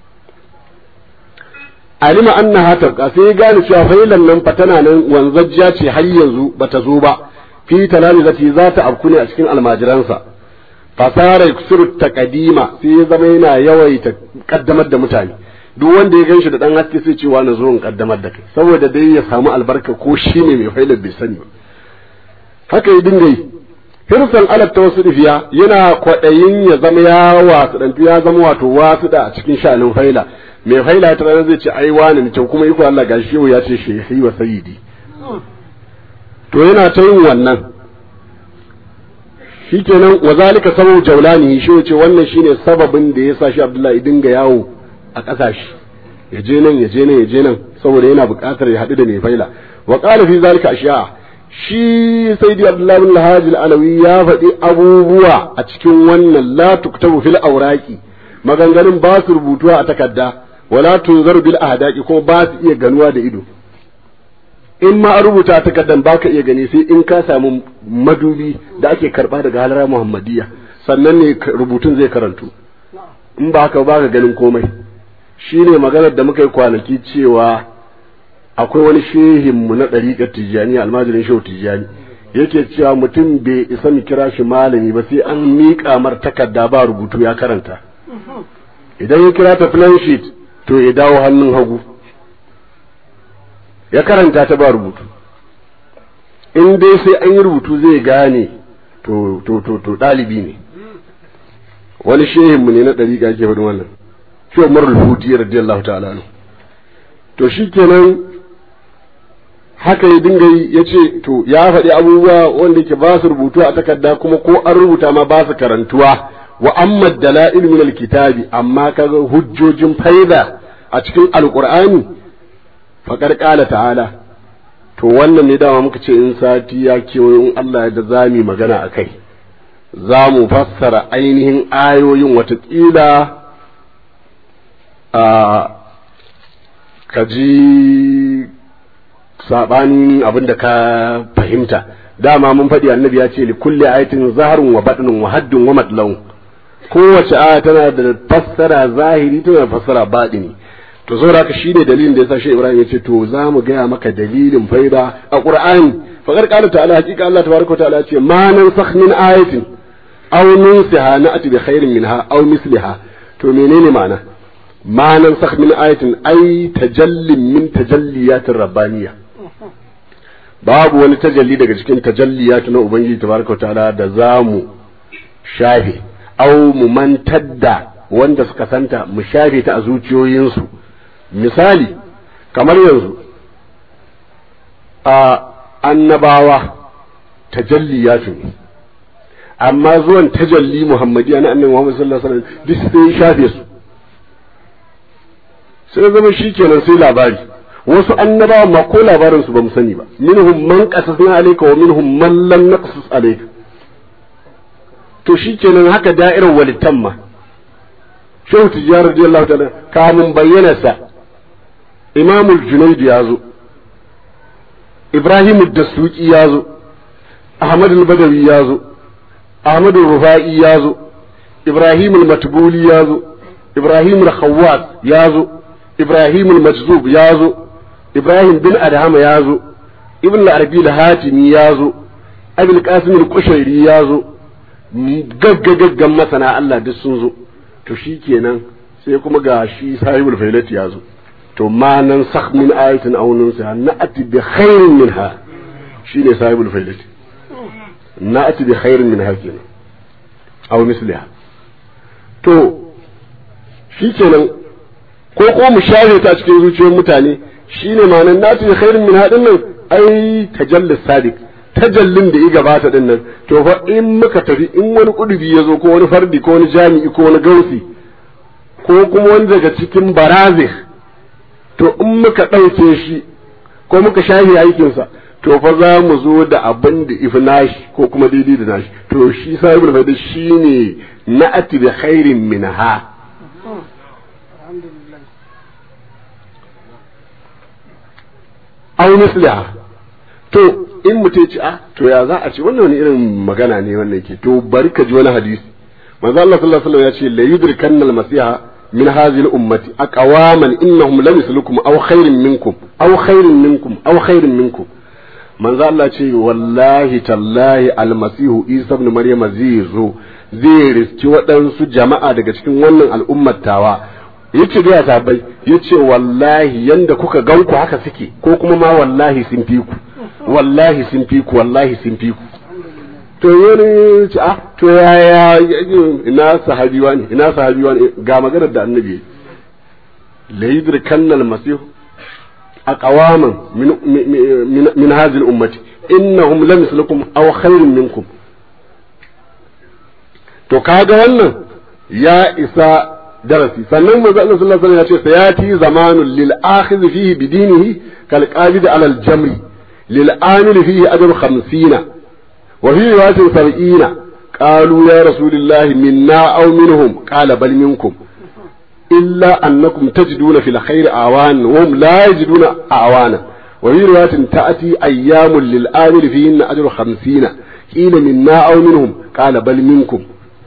alima annaha tabqa sai gane cewa failan nan fa tana nan wanzajja ce har yanzu bata zo ba fi talamizati za ta afku ne a cikin almajiransa fasara yuksiru taqdima sai ya zama yana yawaita kaddamar da mutane duk wanda ya ganshi da dan haske sai cewa na zo in kaddamar da kai saboda dai ya samu albarka ko shi ne mai failar bai sani ba haka ya dinga yi hirsan alaf ta wasu difiya yana kwaɗayin ya zama ya wasu ya zama wato wasu da a cikin sha'anin faila mai faila ta ranar zai ce ai wani ne kuma iko Allah gashi yau ya ce shehi wa sayyidi to yana ta yin wannan shikenan wa zalika sababu jaulani shi ce wannan shine sababin da ya sa shi Abdullahi dinga yawo a ƙasashe ya je nan ya je nan ya je nan saboda yana buƙatar ya haɗu da mai faila wa qala fi zalika ashiya shi sayyidi Abdullahi bin Lahaj alawi ya faɗi abubuwa a cikin wannan la tuktabu fil awraqi maganganun ba su rubutuwa a takarda wala tunzaru bil ahdaqi kuma ba su iya ganuwa da ido in ma a rubuta takardan ba ka iya gani sai in ka samu madubi da ake karba daga halara muhammadiyya sannan ne rubutun zai karantu in ba haka ba ka ganin komai shine maganar da muka yi kwanaki cewa akwai wani shehinmu na ɗariƙar tijjani almajirin shehu tijjani yake cewa mutum bai isa mu kira shi malami ba sai an miƙa mar takarda ba rubutu ya karanta idan ya kira ta plan sheet to ya dawo hannun hagu ya karanta ta ba rubutu in dai sai an yi rubutu zai gane to to to to ɗalibi ne wani shehinmu ne na ɗariƙa ke faɗin wannan shi Umar al-Huti radiyallahu ta'ala anhu to shikenan haka ya dinga yi ya ce to ya faɗi abubuwa wanda ke ba su rubutu a takarda kuma ko an rubuta ma ba su karantuwa wa amma dala'il min alkitabi amma kaga hujjojin faida a cikin alqur'ani faqad qala ta'ala to wannan ne dama muka ce in sati ya kewayo in Allah ya da zami magana akai za mu fassara ainihin ayoyin watakila a kaji sabanin abin da ka fahimta dama mun faɗi annabi ya ce li kulli ayatin zaharun wa batnun wa haddun wa matlawun kowace aya tana da fassara zahiri tana da fassara baɗini to saboda haka shine dalilin da yasa shi Ibrahim ya ce to za mu gaya maka dalilin faida a Qur'ani faqad qala ta'ala hakika Allah tabaraka wa ta'ala ce ma nansakh min ayatin aw nunsiha na'ti bi khairin minha aw misliha to menene ma'ana ma nansakh min ayatin ay tajallin min tajalliyatir rabbaniyya babu wani tajalli daga cikin tajalliyat na ubangiji tabaraka wa ta'ala da zamu shafe au mu mantar da wanda suka santa mu shafe ta a zuciyoyinsu misali kamar yanzu a annabawa tajalliyatu ne amma zuwan tajalli muhammadiya na annabi muhammad sallallahu alaihi wasallam duk sai shafe su sai zama shikenan sai labari wasu annabawa ma ko labarin su ba mu sani ba minhum man qasasna alayka wa minhum man lam naqsus alayka to shikenan haka da'irar walittan ma shehu tijjar radiyallahu ta'ala kamun bayyana sa imamul junayd ya zo ibrahim ad-dasuki ya zo ahmad al-badawi ya zo ahmad al-rufai ya zo ibrahim al-matbuli ya zo ibrahim al-khawwas ya zo ibrahim al-majzub ya zo ibrahim bin adhama ya zo ibn al-arabi al-hatimi ya zo abul qasim al-qushairi ya zo gaggagaggan masana Allah duk sun zo to shikenan sai kuma ga shi sahibul failati ya zo to ma nan sakh min ayatin aw nunsa na'ati bi khairin minha shine sahibul failati na'ati bi khairin minha kenan aw misliha to shikenan ko ko mu share ta cikin zuciyar mutane shine ma'anar na'ati bi khairin minha din nan ai tajallis sadiq tajallin da ya gabata din nan to fa in muka tafi in wani kudubi ya zo ko wani fardi ko wani jami'i ko wani gausi ko kuma wani daga cikin barazih to in muka ɗauke shi ko muka shahi aikinsa to fa za mu zo da abin da ifi nashi ko kuma daidai da nashi to shi sahibul faida shi ne na'ati bi khairin minha aw misliha to in mutum ci a to ya za a ce wannan wani irin magana ne wannan ke to bari ka ji wani hadisi manzo Allah sallallahu alaihi wasallam ya ce la yudrikanna al-masiha min hadhihi al-ummati aqwaman innahum lam yuslukum aw khairin minkum aw khairin minkum aw khairin minkum manzo Allah ce wallahi tallahi al-masihu Isa ibn Maryam zai zo zai riski waɗansu jama'a daga cikin wannan al'ummar tawa yace da sabai yace wallahi yanda kuka ganku haka suke ko kuma ma wallahi sun fi ku wallahi sun fi ku wallahi sun fi ku to wani ce ah to yaya ina sahabiwa ne ina sahabiwa ne ga maganar da annabi la yudrikanna al-masih aqwaman min min min hadhihi al-ummati innahum lam yuslukum aw khairun minkum to kaga wannan ya isa darasi sannan manzo Allah sallallahu alaihi wasallam ya ce sayati zamanun lil akhidh fihi bidinihi kal qabid ala al-jamri lil amil fihi ajru 50 وفي رواية سبعين قالوا يا رسول الله منا أو منهم قال بل منكم إلا أنكم تجدون في الخير أعوان وهم لا يجدون أعوانا وفي رواية تأتي أيام للآمل فيهن أجر خمسين قيل منا أو منهم قال بل منكم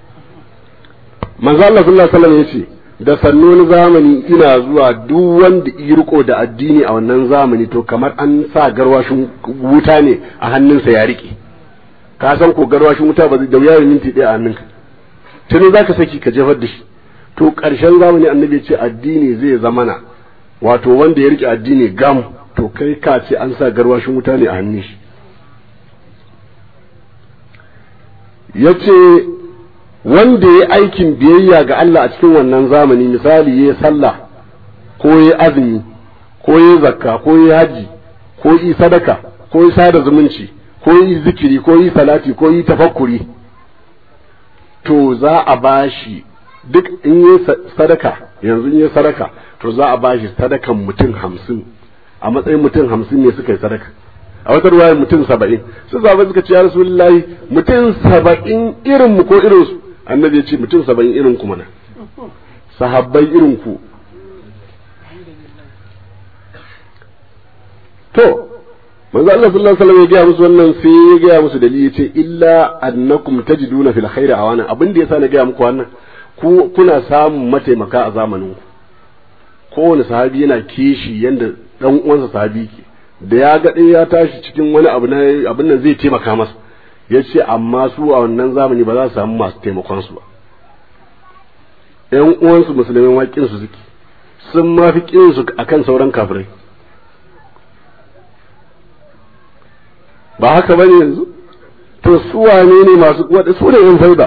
من الله صلى الله عليه وسلم يشي da sannon zamani ina zuwa duk wanda ya riko da addini a wannan zamani to kamar an sa garwashin wuta ne a hannunsa ya rike ka san ko garwashin wuta ba da wuya minti ɗaya a hannunka tuni za ka saki ka jefar da shi to ƙarshen zamani annabi ce addini zai zamana wato wanda ya rike addini gam to kai ka ce an sa garwashin wuta ne a hannun shi ya ce wanda ya aikin biyayya ga Allah a cikin wannan zamani misali ya sallah ko ya azumi ko ya zakka ko ya haji ko yi sadaka ko ya sada zumunci ko yi zikiri ko yi salati ko yi tafakkuri to za a bashi duk in yi sadaka yanzu in yi sadaka to za a bashi sadakan mutum hamsin a matsayin mutum hamsin ne suka yi sadaka a wata ruwayar mutum saba'in su zaba suka ce ya rasulullahi mutum saba'in irin mu ko irin su annabi ya ce mutum saba'in irin ku mana sahabbai irin ku to manzo Allah sallallahu alaihi wasallam ya gaya musu wannan sai ya gaya musu dalili yace illa annakum tajiduna fil khairi awana abin da yasa na gaya muku wannan ku kuna samun mataimaka a zamanin ku kowane sahabi yana kishi yanda dan uwansa sahabi ke da ya ga ɗaya ya tashi cikin wani abu na abin nan zai taimaka masa ya ce amma su a wannan zamani ba za su samu masu taimakon su ba ƴan uwansu musulmai waƙin su suke sun ma fi ƙin su akan sauran kafirai ba haka bane yanzu to su wane ne masu wada su ne yan faida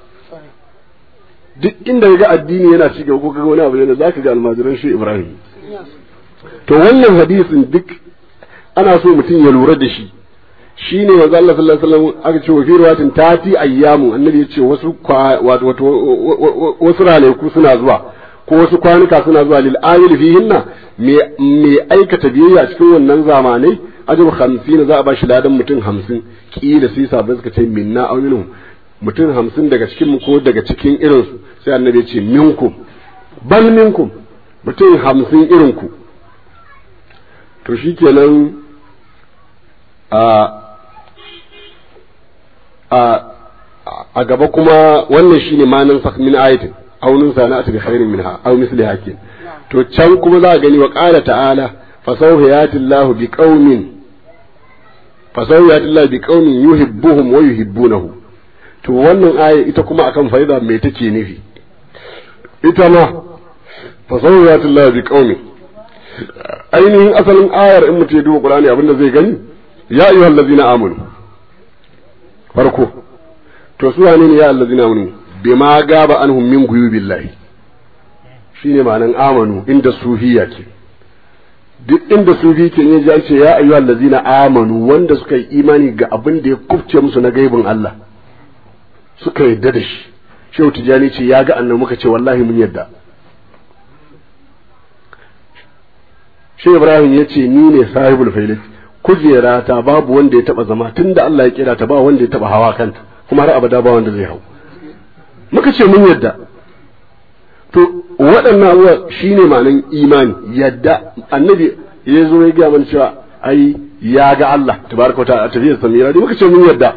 duk inda ga addini yana ci gaba ko kaga wani abu ne zaka ga almajiran shi Ibrahim to wannan hadisin duk ana so mutum ya lura da shi shine manzo Allah sallallahu alaihi wasallam aka ce wa fi riwayatin tati ayyamu annabi ya ce wasu wato wasu ranaku suna zuwa ko ko wasu kwanuka suna zuwa lil amil fihinna me me aikata biyayya cikin wannan zamanai ajab 50 za a bashi ladan mutum 50 kila sai sabai suka ce minna aw minhum mutum 50 daga cikin mu ko daga cikin irin su sai annabi ya ce minkum bal minkum mutum 50 irin ku to shikenan a a a gaba kuma wannan shine manan sak min ayatin aw nun sana'at bi khairin minha aw misliha kin to can kuma za a gani wa qala ta'ala fa sawfa yati Allah bi qaumin fa sawfa yati Allah bi qaumin yuhibbuhum wa yuhibbunahu to wannan aya ita kuma akan faida me take nufi ita ma fa sawfa yati Allah bi qaumin ainihin asalin ayar in mutum ya duba Qur'ani abinda zai gani ya ayyuhallazina amanu farko to su wane ne ya allazina amanu bima gaba anhum min guyubillahi shine ma'anan amanu inda sufiya ke duk inda sufi ke ne ya ce ya ayyuha allazina amanu wanda suka yi imani ga abin da ya kufce musu na gaibin Allah suka yadda da shi shehu tijani ce ya ga annabi muka ce wallahi mun yadda shehu ibrahim ya ce ni ne sahibul failat kujera ta babu wanda ya taba zama tunda Allah ya kira ta ba wanda ya taba hawa kanta kuma har abada ba wanda zai hau muka ce mun yadda to waɗannan abubuwa shine ma'anan imani yadda annabi ya zo ya gaya mana cewa ai ya ga Allah tabaraka wa ta'ala tafiyar samira dai muka ce mun yadda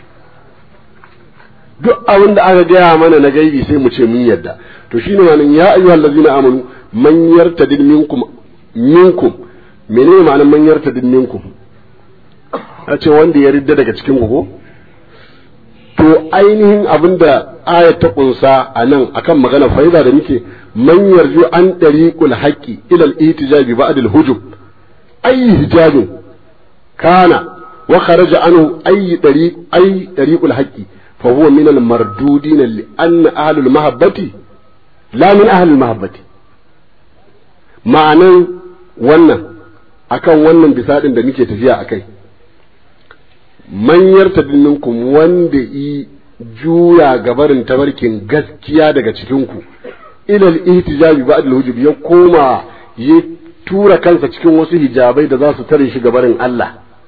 duk abin da aka gaya mana na gaibi sai mu ce mun yadda to shine ma'anan ya ayyuhal ladzina amanu man yartadid minkum minkum menene ma'anan man yartadid minkum a ce wanda ya ridda daga cikin ku ko to ainihin abin da ayat ta kunsa a nan akan magana faida da muke man yarju an dariqul haqqi ila al-ihtijabi ba'd al-hujub ay hijabin kana wa kharaja anhu ay dariq ay dariqul haqqi fa huwa min al-mardudin li anna ahlul mahabbati la min ahlul mahabbati ma'anan wannan akan wannan bisadin da muke tafiya akai manyar minkum wanda yi juya gabarin tabarkin gaskiya daga cikinku ilal ihtijabi ba'd al-hujub ya koma ya tura kansa cikin wasu hijabai da za su tare shi gabarin Allah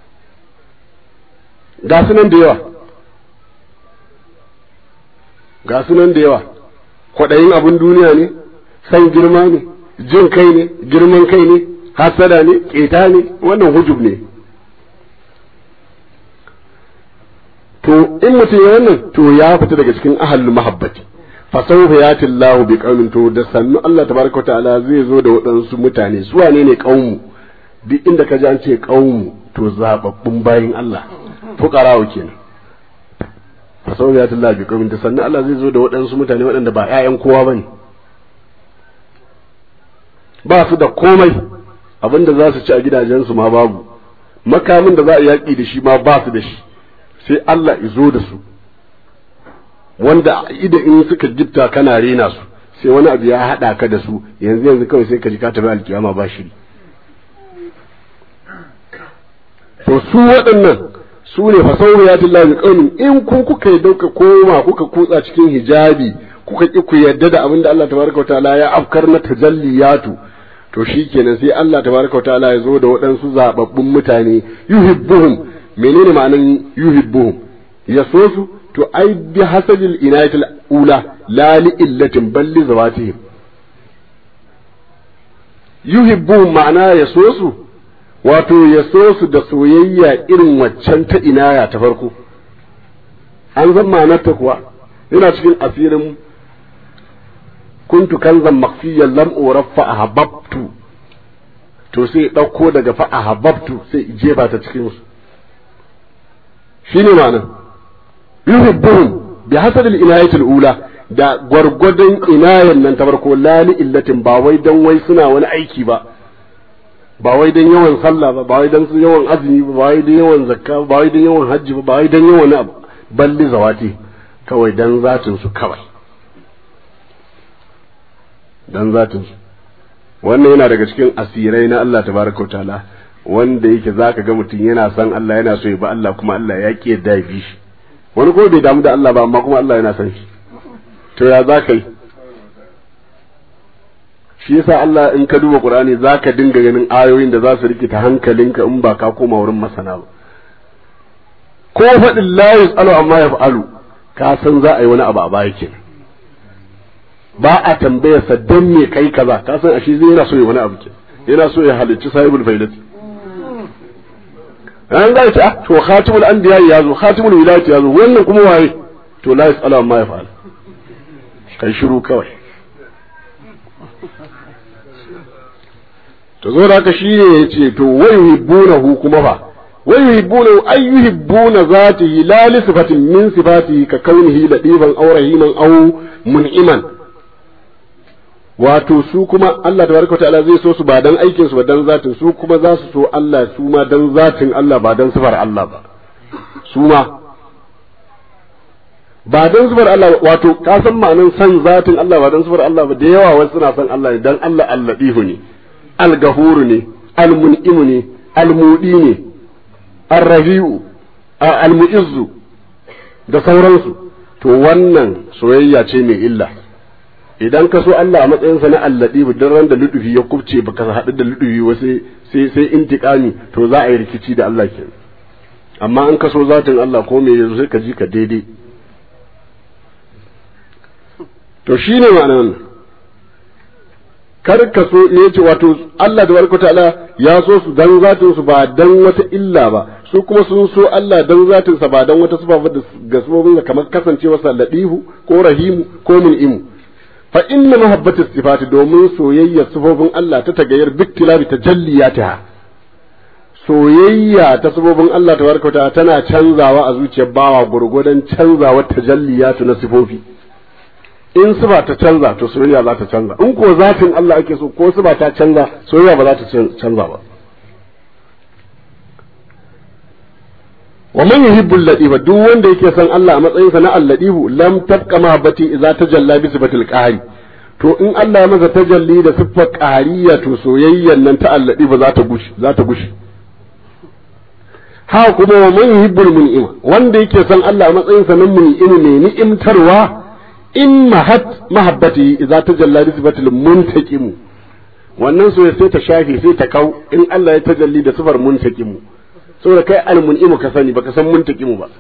ga sunan da yawa ga sunan da yawa kwaɗayin abin duniya ne san girma ne jin kai ne girman kai ne hasada ne ƙeta ne wannan hujub ne to in mutum ya wannan to ya fita daga cikin ahalul mahabbati fa sawfa yati Allah bi qaumin to da sannu Allah tabaraka wa ta'ala zai zo da waɗansu mutane su wane ne qaumu duk inda ka ji an ce qaumu to zababbun bayin Allah fuqarawo kenan fa sawfa yati Allah bi qaumin da sannu Allah zai zo da waɗansu mutane waɗanda ba ƴaƴan kowa bane ba su da komai abinda za su ci a gidajensu ma babu makamin da za a yaƙi da shi ma ba su da shi sai Allah izo da su wanda ida in suka gifta kana rena su sai wani abu ya haɗa ka da su yanzu yanzu kawai sai ka ji ka tafi alkiyama ba shiri to su waɗannan su ne fasawar ya tilla bi kaunin in ku kuka yi dauka koma kuka kutsa cikin hijabi kuka ki ku yadda da abin da Allah tabaraka wa ta'ala ya afkar na tajalliyatu to shikenan sai Allah tabaraka wa ta'ala ya zo da waɗansu zababbun mutane yuhibbuhum menene ma'anan yuhibbuhum ya so su to ai bi hasabil inayatil ula la li illatin bal li zawatihim yuhibbuhum ma'ana ya so su wato ya so su da soyayya irin waccan ta inaya ta farko an san ma'anarta kuwa yana cikin asirin kuntu kanzan makfiyan lam uraffa ahabbtu to sai ɗauko daga fa ahabbtu sai jefa ta cikin su shine ma'ana yuhibbuhum bi hasab al-inayati al-ula da gwargwadon inayan nan ta farko la li illatin ba wai dan wai suna wani aiki ba ba wai dan yawan sallah ba ba wai dan su yawan azumi ba ba wai dan yawan zakka ba wai dan yawan hajji ba ba wai dan yawan abu balli zawati kawai dan zatin su kawai dan zatin su wannan yana daga cikin asirai na Allah tabaraka ta'ala wanda yake zaka ga mutum yana son Allah yana so ya ba Allah kuma Allah ya ki yadda ya bi shi wani ko bai damu da Allah ba amma kuma Allah yana son shi to ya za ka yi shi yasa Allah in ka duba Qur'ani zaka dinga ganin ayoyin da za su rikita hankalinka in ba ka koma wurin masana ba ko faɗin la yus'alu amma yaf'alu ka san za a yi wani abu a baya kenan ba a tambaya sa dan me kai kaza ka san ashe zai yana so ya wani abu kenan yana so ya halicci sahibul failati an ga ta to khatimul anbiya ya zo khatimul wilayati ya zo wannan kuma waye to la yus'alu amma yaf'alu kai shiru kawai to zo da haka shine yace to wai yuhibbunahu kuma ba wai yuhibbunahu ay yuhibbuna zatihi la li sifatin min sifatihi ka kaunihi ladiban aw rahiman aw mun'iman wato su kuma Allah tabaraka ta'ala zai so su ba dan aikin su ba dan zatin su kuma za su so Allah su ma dan zatin Allah ba dan sifar Allah ba su ma ba dan sifar Allah wato ka san ma'anin san zatin Allah ba dan sifar Allah ba da yawa wasu suna san Allah ne dan Allah alladihu ne al-gahuru ne al-mun'imu ne al-mudi ne ar-rafi'u al-mu'izzu da sauransu to wannan soyayya ce mai illa idan ka so Allah a matsayinsa na alladi duk ran da ludufi ya kubce baka haɗu da ludufi wa sai sai sai intiqami to za a yi rikici da Allah kenan amma an ka so zatin Allah ko me yanzu sai ka ji ka daidai to shine ma'anar wannan kar ka so ne ce wato Allah da barka ta'ala ya so su dan zatin su ba dan wata illa ba su kuma sun so Allah dan zatin sa ba dan wata sifa ba ga sabobin kamar kasancewa sa ladihu ko rahimu ko mun'imu fa inna mahabbatu sifati domin soyayya sifofin Allah ta tagayyar biktilabi tajalliyatiha soyayya ta sabobin Allah tabaraka ta'ala tana canzawa a zuciyar bawa gurgudan canzawa tajalliyatu na sifofi in siba ta canza to soyayya za ta canza in ko zatin Allah ake so ko siba ta canza soyayya ba za ta canza ba wa man yuhibbu al-ladifa duk wanda yake son Allah a matsayin sa na al-ladifu lam tabqa mahabbati idza tajalla bi sifatil qahri to in Allah ya masa tajalli da siffar qahariya to soyayyan nan ta al-ladifa za ta gushi za ta gushi ha kuma wa man yuhibbu al-mun'ima wanda yake son Allah a matsayin sa na mun'imi ne ni'imtarwa in mahat mahabbati idza tajalla bi sifatil muntaqim wannan soyayya sai ta shafe sai ta kau in Allah ya tajalli da sifar muntaqimu saboda kai almun'imu ka sani baka san muntaqimu ba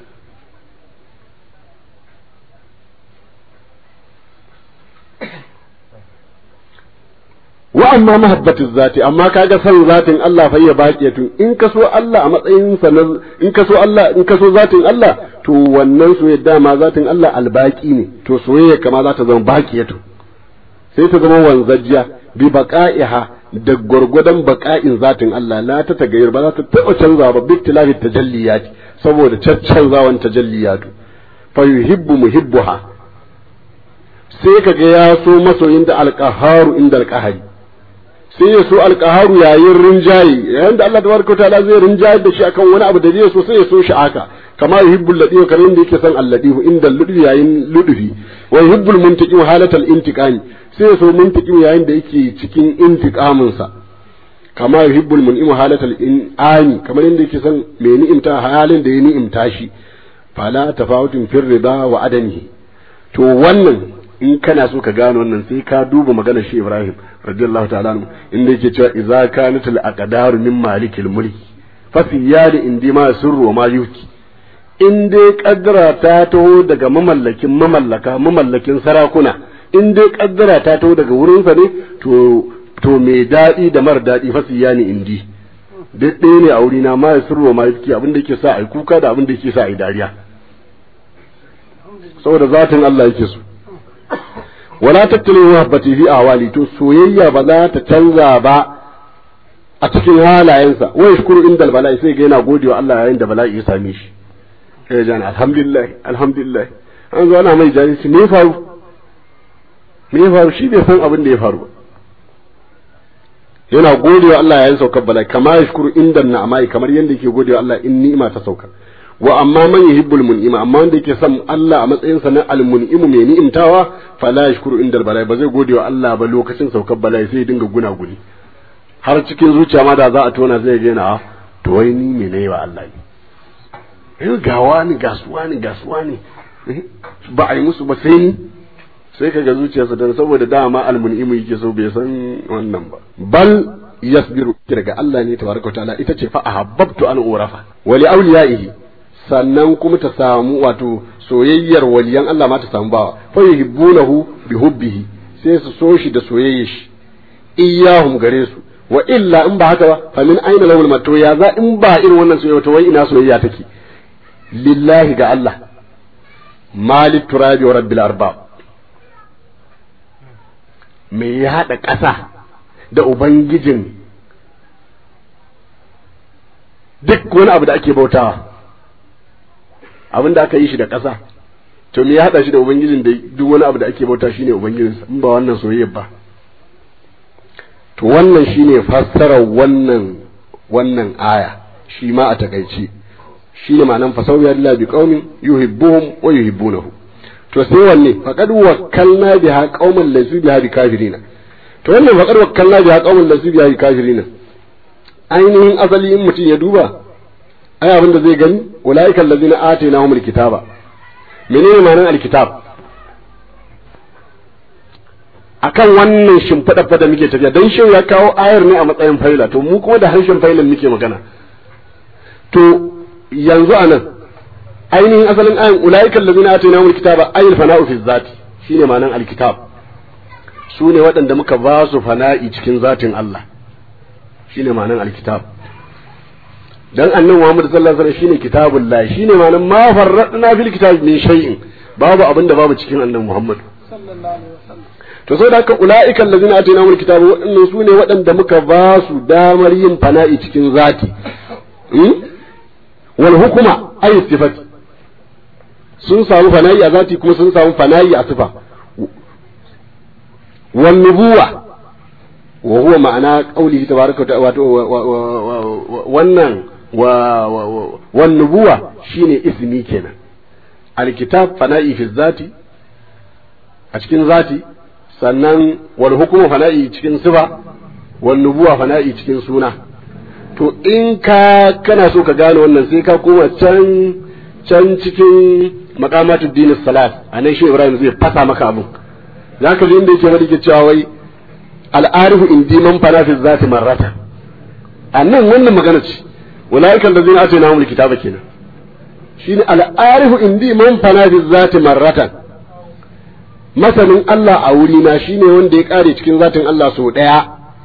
wa amma mahabbatu zati amma kaga san zatin Allah fa ya baqiyatun in ka so Allah a matsayin sa in ka so Allah in ka so zatin Allah to wannan soyayya dama zatin Allah albaki ne to soyayya kama za ta zama baqiyatun sai ta zama wanzajjiya bi baqa'iha da gwargwadon baka'in zatin Allah la ta tagayyar ba za ta taɓa canza ba bi tilafi tajalliyati saboda caccanzawan tajalliyatu fa yuhibbu muhibbuha sai kaga ya so masoyin da alqaharu inda alqahari sai ya so alqaharu yayin rinjaye yayin da Allah tabaraka ta'ala zai rinjaye da shi akan wani abu da zai so sai ya so shi haka kama yuhibbul ladiyu kamar yadda yake son alladihu inda ludufi yayin ludufi wa yuhibbul muntaqim halatal intiqami sai ya so muntaqim yayin da yake cikin intiqamin sa kama yuhibbul mun'im halatal in'ami kamar yadda yake son mai ni'imta halin da ya ni'imta shi fala tafawutun fir rida wa adamihi to wannan in kana so ka gano wannan sai ka duba maganar shi Ibrahim radiyallahu ta'ala anhu inda yake cewa idza kanat al aqdaru min malikil mulki fa fi yadi indi ma sirru ma yuki in dai kaddara ta taho daga mamallakin mamallaka mamallakin sarakuna in dai kaddara ta taho daga wurinsa ne to to mai daɗi da mara daɗi fasiya ne indi duk ɗaya ne a wurina ma ya sirro ma yake abin da yake sa a yi kuka da abin da yake sa a yi dariya saboda zatin Allah yake so wala tattali muhabbati fi ahwali to soyayya ba za ta canza ba a cikin halayensa wa yashkuru indal bala'i sai ga yana godewa Allah yayin da bala'i ya same shi eh jan alhamdulillah alhamdulillah an zo ana mai jahilci me faru me faru shi bai san abin da ya faru yana godewa Allah yayin saukar bala'i kama yashkuru inda na'amai kamar yadda yake godewa Allah in ni'ima ta sauka wa amma man yuhibbul mun'ima amma wanda yake son Allah a matsayin sa na al-mun'imu mai ni'imtawa fala yashkuru inda bala'i ba zai godewa Allah ba lokacin saukar bala'i sai ya dinga guna guni har cikin zuciya ma da za a tona zai ga yana to wai ni me ne wa Allah ne eh gawa ni gasuwa ni gasuwa ni ba a yi musu ba sai ni sai kaga zuciyarsa dan saboda dama almun'imu yake so bai san wannan ba bal yasbiru daga Allah ne tabaraka ta'ala ita ce fa ahabbtu an urafa wa li awliyaihi sannan kuma ta samu wato soyayyar waliyan Allah ma ta samu bawa fa yuhibbunahu bi hubbihi sai su so shi da soyayyar shi iyahum gare su wa illa in ba haka ba fa min aina lahul mato ya za in ba irin wannan soyayya to wai ina soyayya take lillahi ga Allah malik turabi wa rabbil arbab me ya haɗa ƙasa da ubangijin duk wani abu da ake bautawa abin da aka yi shi da ƙasa to me ya haɗa shi da ubangijin da duk wani abu da ake bauta shine ubangijinsa in ba wannan soyayya ba to wannan shine fassarar wannan wannan aya shi ma a takaice shine ma'anan fasawiyar lillahi bi qaumin yuhibbuhum wa yuhibbunahu to sai wanne faqad wakkalna biha qauman laysu biha bikafirina to wannan faqad wakkalna biha qauman laysu biha bikafirina ainihin asali in mutum ya duba ai abin da zai gani ulaika allazina atainahumul kitaba menene ma'anar alkitab akan wannan shimfiɗa fa da muke tafiya dan shin ya kawo ayar ne a matsayin faila to mu kuma da harshen failan muke magana to yanzu anan ainihin asalin ayan ulaika allazina atainahumul kitaba ayil fana'u fi zati shine ma'anar alkitab su ne waɗanda muka ba su fana'i cikin zatin Allah shine ma'anar alkitab dan annabi Muhammad sallallahu alaihi wasallam shine kitabullah shine ma'anar ma farradna fil kitab min shay'in babu abin da babu cikin annabi Muhammad sallallahu alaihi wasallam to saboda haka ulaika allazina atainahumul kitaba waɗannan su ne waɗanda muka ba su damar yin fana'i cikin zati wal hukuma ay sifati sun samu fana'i a zati kuma sun samu fana'i a sifa wan nubuwa wa huwa ma'ana qaulihi tabaraka wa wato wannan wa wan nubuwa shine ismi kenan alkitab fana'i fi zati a cikin zati sannan wal hukmu fana'i cikin sifa wan nubuwa fana'i cikin suna to in ka kana so ka gane wannan sai ka koma can can cikin maqamatu dinis salat anan shi Ibrahim zai fasa maka abun zaka ji inda yake wani ke cewa wai al'arifu indi man fana fi zati marrata annan wannan magana ce ulaika allazina atainahum alkitaba kenan shine al'arifu indi man fana fi zati marratan masanin Allah a wuri na shine wanda ya kare cikin zatin Allah so daya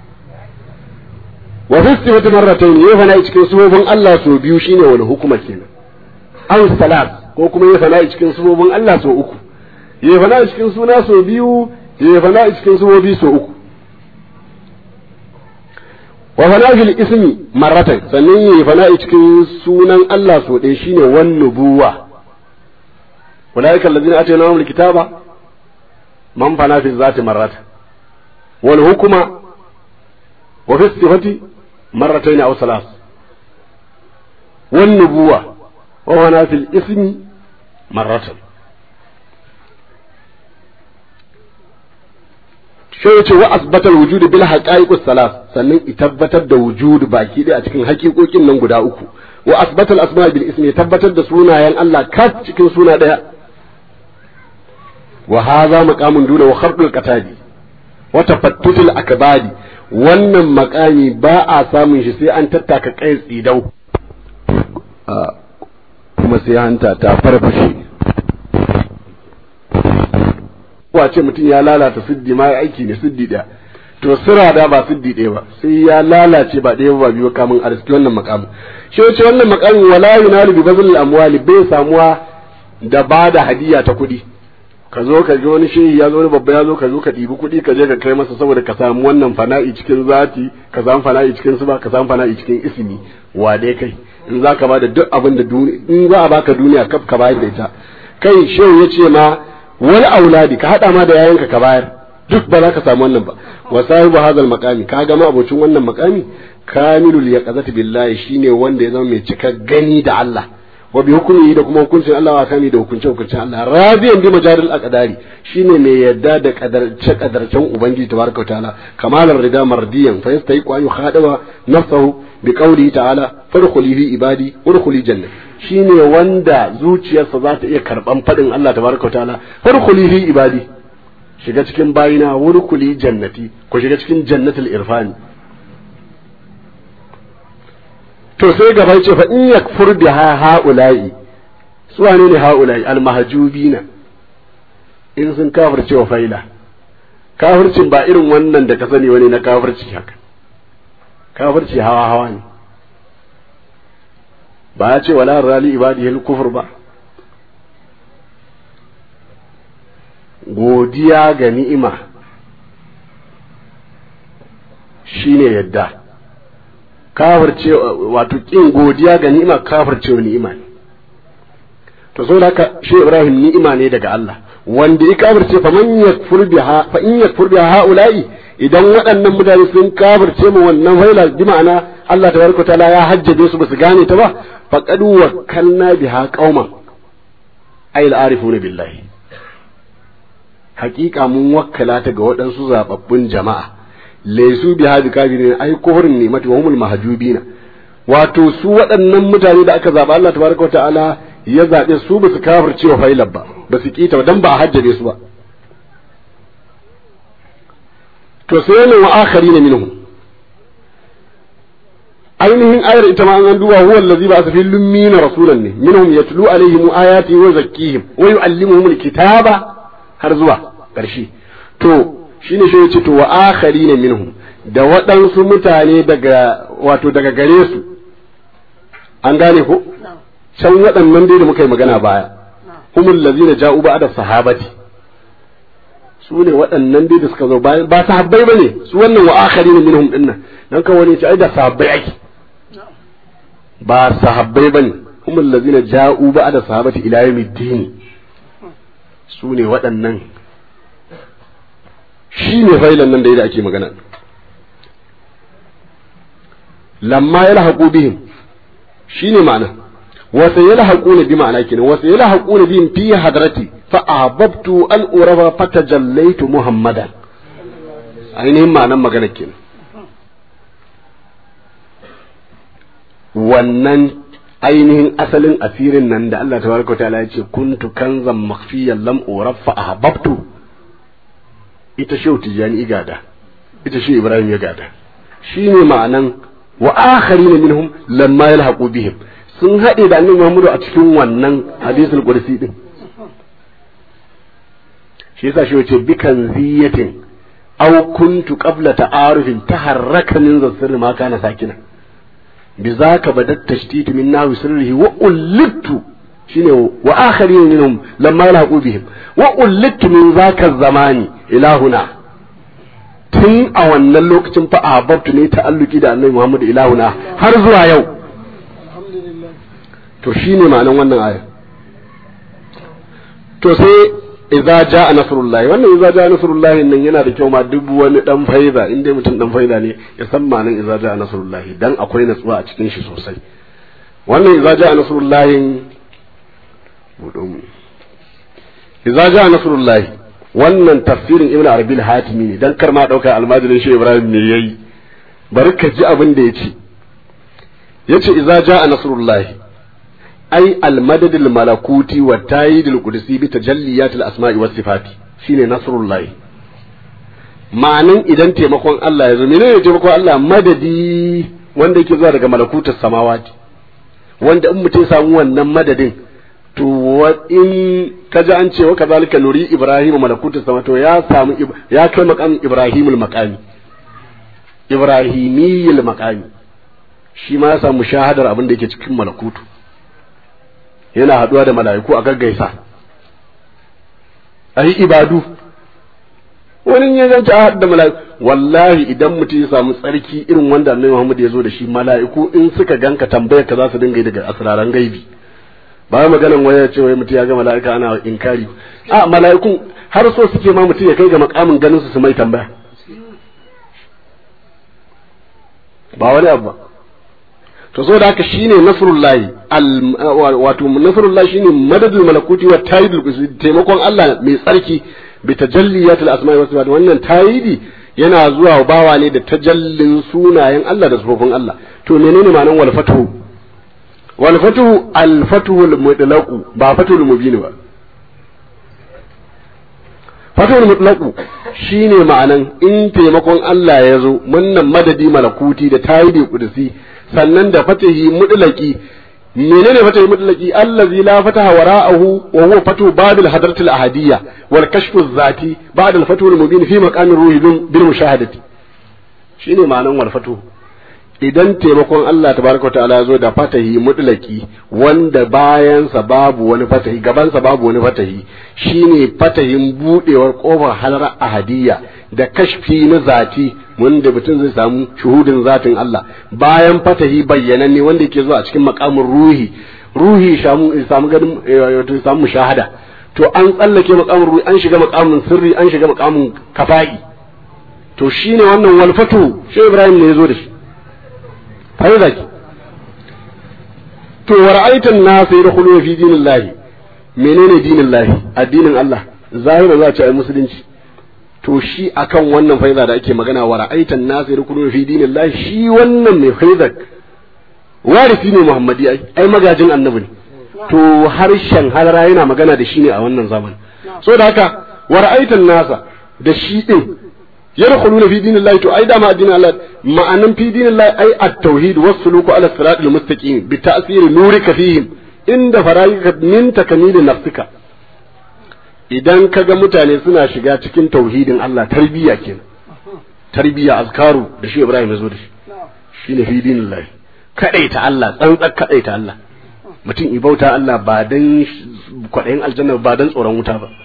wa fi sifati marratayn ya fana cikin sifofin Allah so biyu shine wal hukuma kenan aw salat ko kuma ya fana cikin sifofin Allah so uku ya fana cikin suna so biyu ya fana cikin sifofi so uku wa fana fil ismi marratan sannan ya fana cikin sunan Allah so ɗaya shine wan nubuwa ulaika allazina atainahum alkitaba man fana fi zati marratan wal hukuma wa fi sifati marratayn aw salas wan nubuwa wa fana fil ismi marratan shi yace wa asbatal wujud bil haqa'iq salas sannan i tabbatar da wujud baki ɗaya a cikin haƙiƙoƙin nan guda uku wa asbatal asma bil ismi tabbatar da sunayen Allah kas cikin suna ɗaya wa hadha maqamun duna wa kharqul qatadi wa tafattutul akbadi wannan makami ba a samun shi sai an tattaka kai tsidau kuma sai hanta ta farfashe ce mutum ya lalata siddi ma aiki ne siddi ɗaya to sira da ba siddi ɗaya ba sai ya lalace ba ɗaya ba biyu kamun arziki wannan makamu shi wace wannan makamin wala yunalu bi bazil amwali bai samuwa da ba da hadiya ta kuɗi ka zo ka ga wani shehi ya zo wani babba ya zo ka zo ka ɗibi kuɗi ka je ka kai masa saboda ka samu wannan fana'i cikin zati ka samu fana'i cikin suba ka samu fana'i cikin ismi wa dai kai in za ka ba da duk abin da duniya in za a baka duniya kaf ka bayar da ita kai shehu ya ce ma wani auladi ka hada ma da yayanka ka bayar duk ba za ka samu wannan ba wa sahibu hadal maqami ka ga ma abocin wannan maqami kamilul yaqazati billahi shine wanda ya zama mai cika gani da Allah wa bi hukumi da kuma hukuncin Allah wa kami da hukuncin hukuncin Allah rabiyan bi majaril aqdari shine mai yadda da kadarce kadarcen ubangiji tabaraka ta'ala kamalar rida mardiyan fa yastahiqu an yukhadaba nafsahu bi qawlihi ta'ala fadkhuli fi ibadi udkhuli jannah shine wanda zuciyarsa za ta iya karban fadin Allah tabaraka ta'ala fadkhuli fi ibadi shiga cikin bayina wurkuli jannati ku shiga cikin jannatul irfani to sai gaba ce fa in yakfur biha haula'i su wane ne haula'i almahjubina in sun kafirce wa faila kafircin ba irin wannan da ka sani wani na kafirci haka kafirci hawa hawa ne ba ya ce wala rali ibadihil kufur ba godiya ga ni'ima shine yadda kafirce wato kin godiya ga ni'ima kafirce wa ni'ima ne to so haka shi Ibrahim ni'ima ne daga Allah wanda ya kafirce fa man yakfur biha fa in yakfur biha haula'i idan waɗannan mutane sun kafirce mu wannan faila bi ma'ana Allah tabaraka taala ya hajjabe su basu gane ta ba faqad wakkalna biha qauman ay al-arifuna billahi haƙiƙa mun wakkala ta ga waɗansu zababbun jama'a laisu biha bi kafirin ay kufrun ni'mati wa humul mahjubina wato su waɗannan mutane da aka zaba Allah tabaraka ta'ala ya zaɓe su ba su kafirce wa failar ba ba su kita ba dan ba a hajjabe su ba to sai ne wa akhari ne minhum ainihin ayar ita ma an duba huwa allazi ba fi lummina rasulan ne minhum yatlu alaihim ayati wa zakkihim wa yuallimuhum alkitaba har zuwa ƙarshe to shine shi yace to wa akhari ne minhum da waɗansu mutane daga wato daga gare su an gane ko can waɗannan dai da muka yi magana baya humul lazina ja'u ba'da sahabati su ne waɗannan dai da suka zo bayan ba sahabbai bane su wannan wa akhari ne minhum dinnan dan kan wani ce ai da sahabbai ake ba sahabbai bane humul lazina ja'u ba'da sahabati ila yawmiddin su ne waɗannan shi ne failan nan da da ake magana lamma yalhaqu bihim shine ma'ana وسيلحقون بمعنى كده وسيلحقون بهم في حضرتي فأحببت أن أرى فتجليت محمدا ainihin ma'anan magana kenan wannan ainihin asalin asirin nan da Allah tabaraka ta'ala ya ce kuntu kanzan makhfiyan lam uraf fa ahbabtu ita shehu tijani igada ita shehu ibrahim ya gada shine ma'anan wa akharina minhum lamma yalhaqu bihim sun haɗe da annabi Muhammadu a cikin wannan hadisul qudsi din shi yasa shi wace bikan ziyatin aw kuntu qabla ta'arufin taharraka min zasir ma kana sakina bizaka badat tashtitu min nawi sirrihi wa ulittu shine wa akharin minhum lamma yalhaqu bihim wa ulittu min zaka zamani ilahuna tun a wannan lokacin fa ahbabtu ne ta'alluki da annabi Muhammadu ilahuna har zuwa yau to shine ma'anan wannan aya to sai idza jaa nasrullahi wannan idza jaa nasrullahi nan yana da kyau ma duk wani dan faiza in dai mutum dan faiza ne ya san ma'anan idza jaa nasrullahi dan akwai natsuwa a cikin shi sosai wannan idza jaa nasrullahi budo mu idza jaa nasrullahi wannan tafsirin ibnu arabi al-hatimi ne dan kar ma dauka almajirin shi ibrahim ne yayi bari ka ji abin da yace yace idza jaa nasrullahi ai almadadil malakuti wa tayidil qudsi bi tajalliyatil asma'i was sifati shine nasrullahi ma'anin idan taimakon Allah ya zo menene taimakon Allah madadi wanda yake zuwa daga malakutus samawati wanda in mutum samu wannan madadin to wa in kaji an ce wa kazalika nuri ibrahim malakutus sama to ya samu ya kai maqam ibrahimul maqami ibrahimiyil maqami shi ma ya samu shahadar abin da yake cikin malakutu yana haduwa da mala'iku a gaggaisa a yi ibadu wani ya zanta a da mala'iku wallahi idan mutum ya samu tsarki irin wanda annabi Muhammad ya zo da shi mala'iku in suka ganka tambayar ka za su dinga yi daga asraran gaibi ba maganan waya ce wai mutum ya ga mala'ika ana inkari a mala'ikun har so suke ma mutum ya kai ga makamin ganin su su mai tambaya ba wani abu ba to so da haka shine nasrullahi wato nasrullahi shine madadul malakuti wa tayidul qudsi taimakon Allah mai tsarki bi tajalliyatil asma'i was sifat wannan tayidi yana zuwa bawa ne da tajallin sunayen Allah da sifofin Allah to menene ma'anar wal fatuhu wal fatuhu al fatuhu al mutlaqu ba fatuhul mubin ba fatul mutlaqu shine ma'anan in taimakon Allah ya zo munnan madadi malakuti da tayidi kudusi sannan da fatahi mutlaqi menene fatahi mutlaqi allazi la fataha wara'ahu wa huwa fatu babil hadratil ahadiyya wal kashfu zati ba'da al fatul mubin fi maqamir ruhi bil mushahadati shine ma'anan wal fatu idan taimakon Allah tabaraka ta'ala ya zo da fatahi mutlaki wanda bayansa babu wani fatahi gabansa babu wani fatahi shine fatahin budewar kofar halar ahadiyya da kashfi na zati wanda mutum zai samu shuhudin zatin Allah bayan fatahi bayyananne wanda yake zuwa a cikin makamin ruhi ruhi shamu samu ganin wato samu mushahada to an tsallake makamin ruhi an shiga makamin sirri an shiga makamin kafa'i to shine wannan walfatu shi Ibrahim ne ya zo da shi faida ki to wa ra'aitan nas yadkhulu fi dinillahi menene dinillahi addinin Allah zahira za ce ai musulunci to shi akan wannan faida da ake magana wa ra'aitan nas yadkhulu fi dinillahi shi wannan mai faida warisi ne muhammadi ai ai magajin annabi ne to harshen halara yana magana da shi ne a wannan zaman so da haka wa ra'aitan nasa da shi din yadkhuluna fi dinillahi to ai da ma addinin Allah ma'anan fi dinillahi ai at-tauhid was-suluku ala siratil mustaqim bi ta'siri nurika fihim inda fara'ika min takamili nafsika idan kaga mutane suna shiga cikin tauhidin Allah tarbiyya kenan tarbiyya azkaru da shi Ibrahim ya zo da shi shine fi dinillahi kadaita Allah tsantsar kadaita Allah mutum ibauta Allah ba dan kwaɗayin aljanna ba dan tsoron wuta ba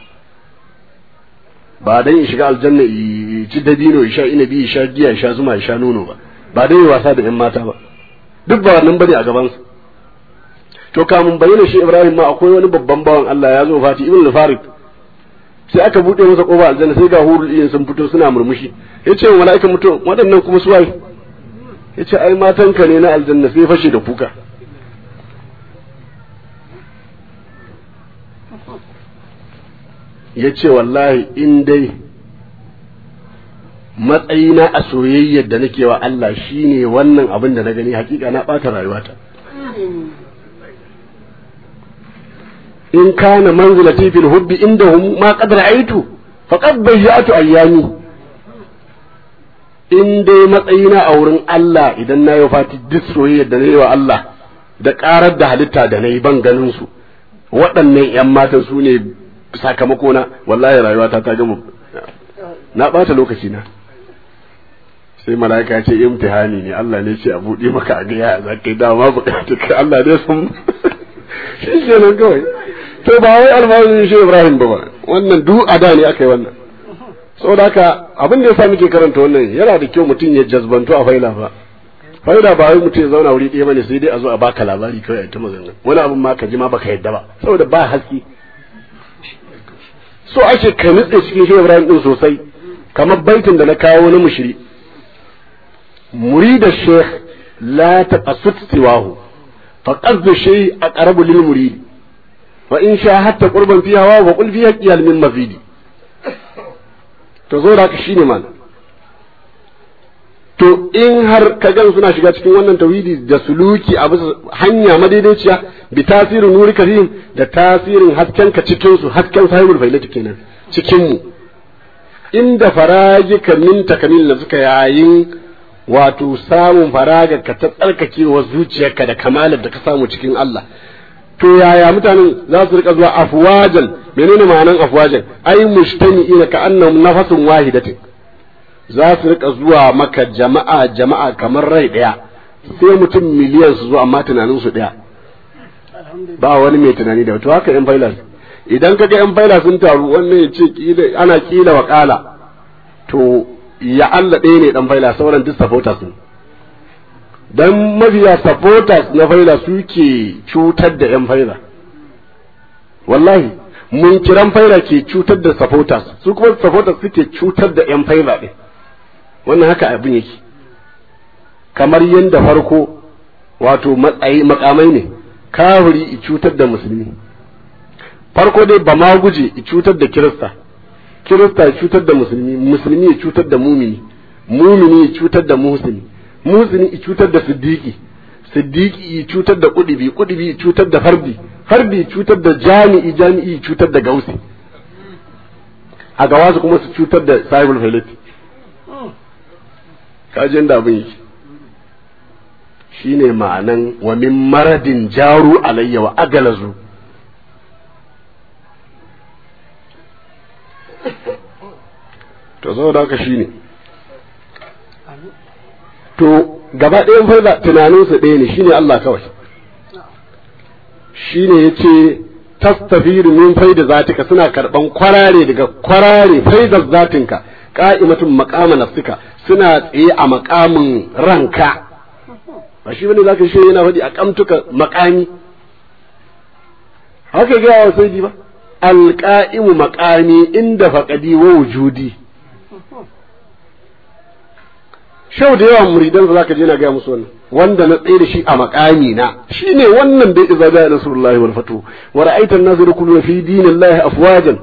ba dan ya shiga aljanna ya ci dabino ya sha inabi ya sha giya ya sha zuma ya sha nono ba ba dan ya wasa da yan mata ba duk ba wannan bane a gaban sa to kamun bayyana shi Ibrahim ma akwai wani babban bawan Allah ya zo fati ibn al-Farid sai aka bude masa kofa aljanna sai ga hurul iyin sun fito suna murmushi yace wa mala'ikan mutum waɗannan kuma su waye yace ai matanka ne na aljanna sai fashe da kuka ya ce wallahi in dai matsayina a soyayyar da nake wa Allah shine wannan abin da na gani hakika na ɓata rayuwata in kana manzilati fil hubbi indahum ma qad ra'aytu faqad bayyatu ayyami in dai matsayina a wurin Allah idan na yi fati duk soyayyar da na yi wa Allah da karar da halitta da na yi ban ganin su waɗannan 'yan matan su ne sakamako na wallahi rayuwata ta gama na ɓata lokaci na sai mala'ika ce imtihani ne Allah ne ce a buɗe maka a gaya za ka yi dama buƙatar ka Allah ne sun shi ke nan kawai to ba wai alfaharin shi Ibrahim ba ba wannan duk a da ne aka yi wannan saboda haka abin da yasa muke karanta wannan yana da kyau mutum ya jazbantu a faila ba faila ba wai mutum ya zauna wuri ɗaya bane sai dai a zo a baka labari kawai a ta magana wani abin ma ka ji ma baka yadda ba saboda ba haske so ake ka nutse cikin shi Ibrahim din sosai kamar baitin da na kawo na mushri murida sheikh la taqassut siwahu fa qasdu shay aqrabu lil murid wa in sha hatta qurban fi hawa wa qul fiha qiyal min mafidi to zo da shine man to in har ka gan suna shiga cikin wannan tauhidi da suluki a bisa hanya madaidaiciya bi tasirin nuri karim da tasirin hasken ka cikin su hasken sahibul failati kenan cikin mu inda faragika min takamil da suka yayin wato samun faraga ka ta tsarkakewa zuciyarka da kamalar da ka samu cikin Allah to yaya mutanen za su rika zuwa afwajan menene ma'anan afwajan ai mujtami'ina ka annahum nafasun wahidatin za su rika zuwa maka jama'a jama'a kamar rai daya sai mutum miliyan su zo amma tunanin su daya ba wani mai tunani da to haka yan faila idan kaga yan faila sun taru wannan ya ce ana kila wa kala to ya Allah ɗaya ne dan faila sauran duk supporters ne dan mafiya supporters na faila suke cutar da yan faila wallahi mun kiran faila ke cutar da supporters su kuma supporters suke cutar da yan faila ɗin wannan haka abin yake kamar yadda farko wato matsayi makamai ne kafiri i cutar da musulmi farko dai ba ma guje i cutar da kirista kirista ya cutar da musulmi musulmi ya cutar da mumini mumini ya cutar da muhsini muhsini ya cutar da siddiqi siddiqi ya cutar da kudibi kudibi ya cutar da fardi fardi ya cutar da jami'i jami'i ya cutar da gausi a gawa su kuma su cutar da sahibul failati kaji inda abin yake shine ma'anan wa min maradin jaru alayya wa agalazu to saboda haka shine to gaba ɗayan farza tunaninsa ɗaya ne shine Allah kawai shine yace tastafiru min faida zatika suna karban kwarare daga kwarare faidar zatinka qa'imatun maqama nafsika suna tsaye a maqamin ranka ba shi bane zaka shi yana faɗi a kamtuka maqami haka ga wa sai ba alqa'imu maqami inda faqadi wa wujudi shau da yawan muridan za ka je na gaya musu wannan wanda na tsaye da shi a makami na shine wannan da iza da nasrullahi wal fatu wa ra'aita an-nas yadkhuluna fi dinillahi afwajan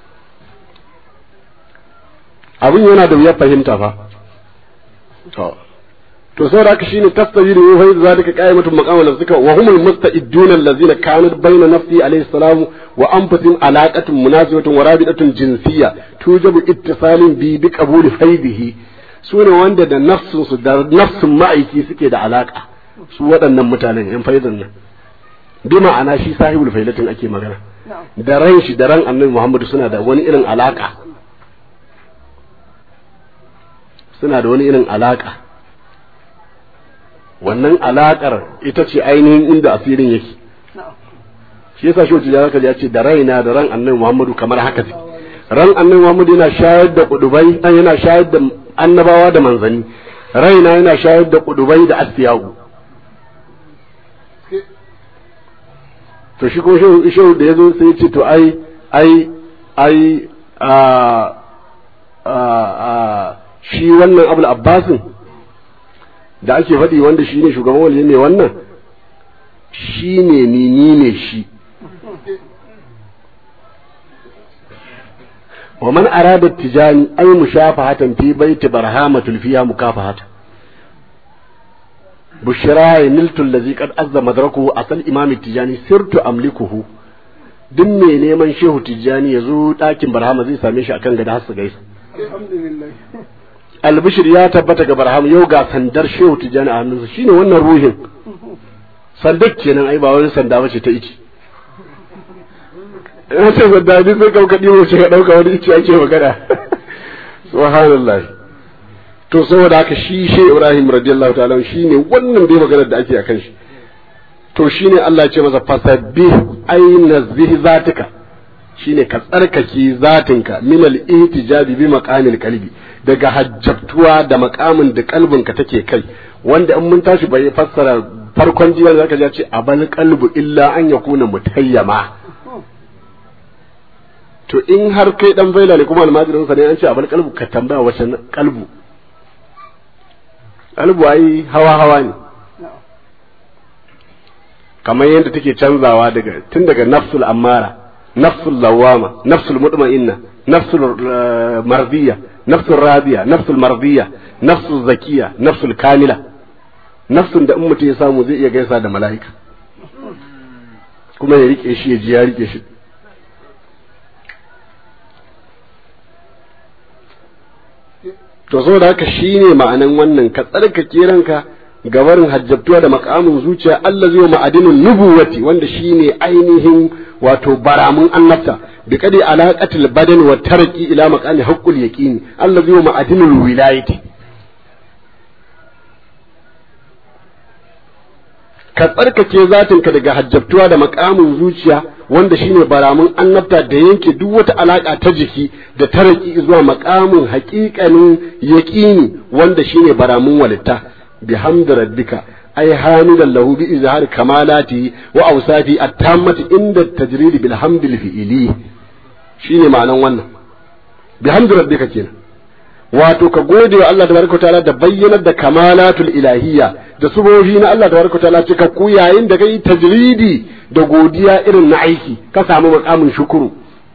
abin yana da wuyar fahimta fa to to saboda haka shine tastawiru wa fa zalika qa'imatun maqama nafsika wa humul musta'iduna allazina kanat bayna nafsi alayhi salam wa anfusihim alaqatun munasibatun wa rabidatun jinsiyya tujabu ittisalin bi bi qabuli faidihi su ne wanda da nafsinsu da nafsin ma'aiki suke da alaka su waɗannan mutanen yan faizan nan bi ma'ana shi sahibul failatin ake magana da ran shi da ran annabi muhammadu suna da wani irin alaka suna da wani irin alaka wannan alakar ita ce ainihin inda asirin yake shi yasa shi wacce ya ce da raina da ran annabi muhammadu kamar haka ran annabi muhammadu yana shayar da kudubai yana shayar da annabawa da manzanni raina yana shayar da kudubai da astiyagu to shi ko shehu da ya zo sai ya ce to ai ai ai a a shi wannan abul abbasin da ake faɗi wanda shi ne shugaban wali ne wannan shi ne ni ni ne shi ومن أراد التجاني أي مشافهة في بيت برهامة فيها مكافحة بشرى نلت الذي قد أذى مدركه أصل إمام التجاني سرت أملكه duk mai neman shehu tijjani ya zo ɗakin barhama zai same shi akan gada har gaisa albishir ya tabbata ga barhama yau ga sandar shehu tijjani a hannunsa shine wannan ruhin sandar kenan ai ba wani sanda bace ta ici in ce sanda ni sai kauka ɗiwo ce ka ɗauka wani ici ake magana subhanallah to saboda haka shi shi Ibrahim radiyallahu ta'ala shine wannan dai maganar da ake akan shi to shine Allah ce masa fasabbih aina zihi zatika shine ka tsarkake zatinka min al-ihtijabi bi maqamil qalbi daga hajjabtuwa da makamin da kalbinka take kai wanda in mun tashi bai fassara farkon jiya zaka ji ce abal qalbu illa an yakuna mutayyama to in har kai dan baila ne kuma almajirin sa ne an ce abal qalbu ka tambaya wace qalbu qalbu ai hawa hawa ne kamar yadda take canzawa daga tun daga nafsul ammara nafsul lawama nafsul mutma'inna nafsul mardiya nafsul radiya nafsul mardiya nafsul zakiya nafsul kamila nafsun da in mutum ya samu zai iya gaisa da mala'ika kuma ya rike shi ya ji ya rike shi to saboda haka shine ma'anan wannan ka tsarkake ranka gabarin hajjabtuwa da makamin zuciya Allah zai ma'adinin nubuwati wanda shine ainihin wato baramun annabta bi kadi alaqatil badan wa tarqi ila maqami haqqul yaqini Allah zai ma'adinul wilayati ka tsarkake zatinka daga hajjabtuwa da makamin zuciya wanda shine baramun annabta da yanke duk wata alaka ta jiki da taraki zuwa makamin haƙiƙanin yaƙini wanda shine baramun walitta بحمد ربك أي حامدا له بإظهار كمالاته وأوصافه التامة عند التجريد بالحمد الفئلي شيني معنى وانا بحمد ربك كينا wato ka gode wa Allah tabaraka ta'ala da bayyanar da kamalatul ilahiyya da subohi na Allah tabaraka ta'ala cika ku yayin da kai tajridi da godiya irin na aiki ka samu makamin shukuru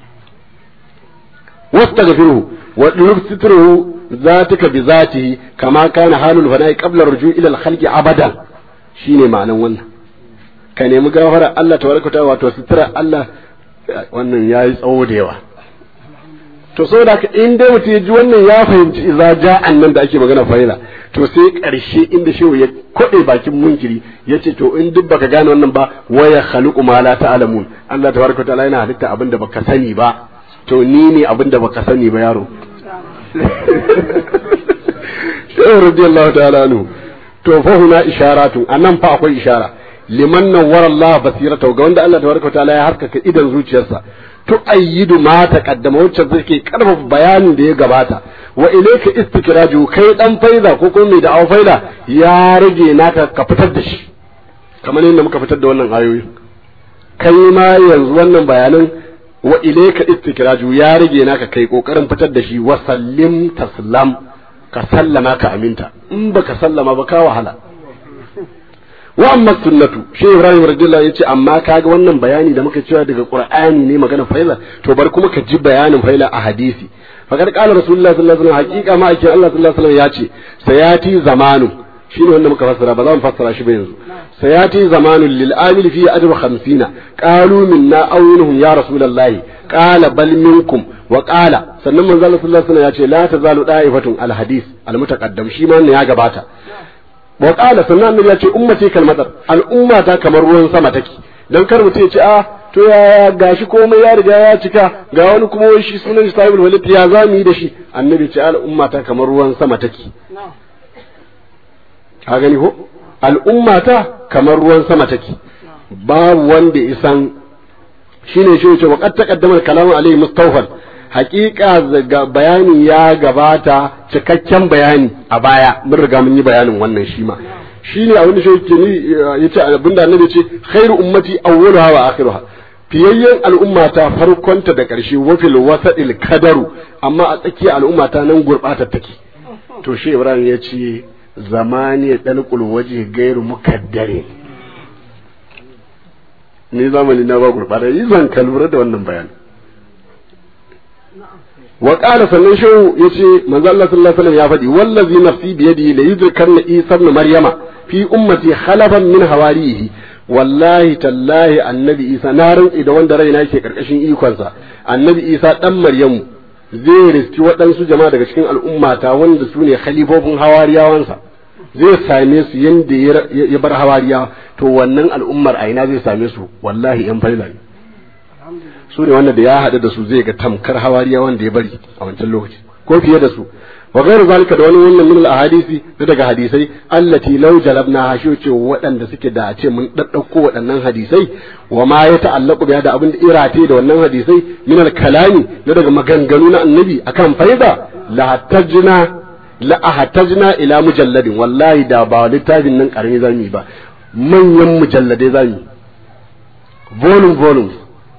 wastaghfiruhu wa lubsitruhu ذاتك بذاته كما كان حال الفناء قبل الرجوع الى الخلق ابدا shine ma'anan wannan ka nemi gafara Allah tabaraka ta wato sutura Allah wannan yayi tsawo da yawa to saboda haka in dai mutum ya ji wannan ya fahimci idza ja'an nan da ake magana faila to sai karshe inda shehu ya kode bakin munkiri yace to in duk baka gane wannan ba waya khaliqu ma la ta'lamun Allah tabaraka ta'ala yana halitta abin da baka sani ba to ni ne abin da baka sani ba yaro shehu radiyallahu ta'ala anhu to fa huna isharatu anan fa akwai ishara liman nawwara Allah basirata ga wanda Allah tabaraka ta'ala ya harkaka idan zuciyarsa tu'ayyidu ma taqaddama wacce zake karfafa bayanin da ya gabata wa ilayka istikraju kai dan faida ko kuma mai da'awa faida ya rage naka ka fitar da shi kamar yadda muka fitar da wannan ayoyi kai ma yanzu wannan bayanan wa ilayka istikraju ya rage naka kai kokarin fitar da shi wa sallim taslam ka sallama ka aminta in baka sallama ba ka wahala wa amma sunnatu shi ibrahim radiyallahu yace amma kaga wannan bayani da muka cewa daga qur'ani ne magana faila to bar kuma ka ji bayanin faila a hadisi fakar qala rasulullahi sallallahu alaihi wasallam haqiqa ma ake Allah sallallahu alaihi wasallam yace sayati zamanu shine wanda muka fassara ba za mu fassara shi ba yanzu sayati zamanu lil amil fi ajru 50 qalu minna aw minhum ya rasulullahi qala bal minkum wa qala sannan manzo Allah sallallahu alaihi wasallam yace la tazalu da'ifatun al hadith al mutaqaddam shi ma ya gabata wa qala sannan annabi ya ce ummati kal madar al'umma ta kamar ruwan sama take dan kar mutum ya ce a to ya gashi komai ya riga ya cika ga wani kuma wai shi sunan shi sahibul walid ya zamu yi da shi annabi ce al'umma ta kamar ruwan sama take ka gani ko al'umma ta kamar ruwan sama take babu wanda isan shine shi ce wa qad taqaddama kalamu alayhi mustawfan hakika bayani ya gabata cikakken bayani a baya mun riga mun yi bayanin wannan shi ma shi ne abin da shi yake ni yace abinda annabi ce khairu ummati awwaluha wa akhiruha fiyayyen al'umma ta farkonta da ƙarshe wafil wasadil kadaru amma a tsakiyar al'umma ta nan gurbata take to shi ibrahim ya ce zamani dalqul waje gairu mukaddare ni zamani na ba gurbata yi zan ka lura da wannan bayani wa qala sannan shehu yace manzo Allah sallallahu alaihi wasallam ya faɗi wallazi nafsi bi yadi la yudrikanna isa ibn maryama fi ummati khalafan min hawarihi wallahi tallahi annabi isa na rantsi da wanda raina yake karkashin ikonsa annabi isa dan maryamu zai riski waɗansu jama'a daga cikin al'ummata wanda su ne khalifofin hawariyawansa zai same su yanda ya bar hawariyawa to wannan al'ummar a ina zai same su wallahi yan faila ne su ne wanda da ya haɗu da su zai ga tamkar hawariya wanda ya bari a wancan lokaci ko fiye da su wa ghairu zalika da wani wannan min al-ahadisi da daga hadisai allati law jalabna hashu ce waɗanda suke da a ce mun daddauko waɗannan hadisai wa ma ya ta'allaqu biya da abin da irate da wannan hadisai min al-kalami da daga maganganu na annabi akan faida la tajna la ahtajna ila mujalladin wallahi da ba littafin nan karami zamu yi ba manyan mujalladai zamu yi volume volume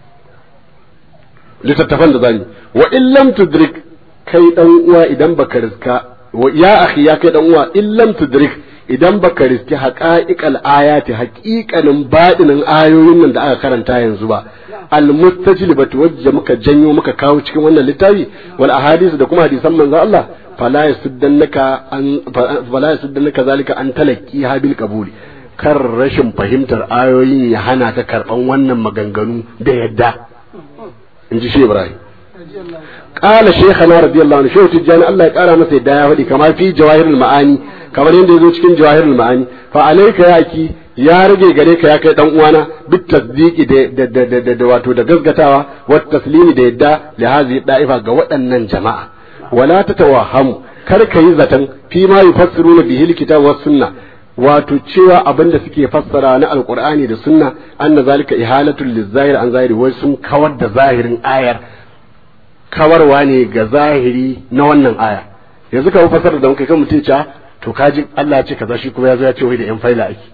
littattafan da zamu wa in lam tudrik kai dan uwa idan baka riska ya akhi ya kai dan uwa in lam tudrik idan baka riski haqa'iqal ayati haqiqanin badinin ayoyin nan da aka karanta yanzu ba al mustajlibatu wajja muka janyo muka kawo cikin wannan littafi wal ahadith da kuma hadisan manzo Allah fala yasuddannaka an fala yasuddannaka zalika an talaqi habil qabuli kar rashin fahimtar ayoyin ya hana ka karban wannan maganganu da yadda in ji shi Ibrahim qala shaykhana radiyallahu anhu shehu tijjani Allah ya kara masa yadda ya faɗi kamar fi jawahirul ma'ani kamar yadda yazo cikin jawahirul ma'ani fa alayka ya ki ya rage gare ka ya kai dan uwana bit tasdiqi da da da da wato da gaskatawa wa taslimi da yadda li hadhihi da'ifa ga waɗannan jama'a wala tatawahamu kar ka yi zaton fi ma yufassiruna bihi alkitab was sunna wato cewa abin da suke fassara na alqur'ani da sunna anna zalika ihalatul lizahir an zahiri wai sun kawar da zahirin ayar kawarwa ne ga zahiri na wannan aya yanzu ka fasara da muka kan mutum ca to kaji Allah ya ce kaza shi kuma ya zo ya ce wai da yan faila ake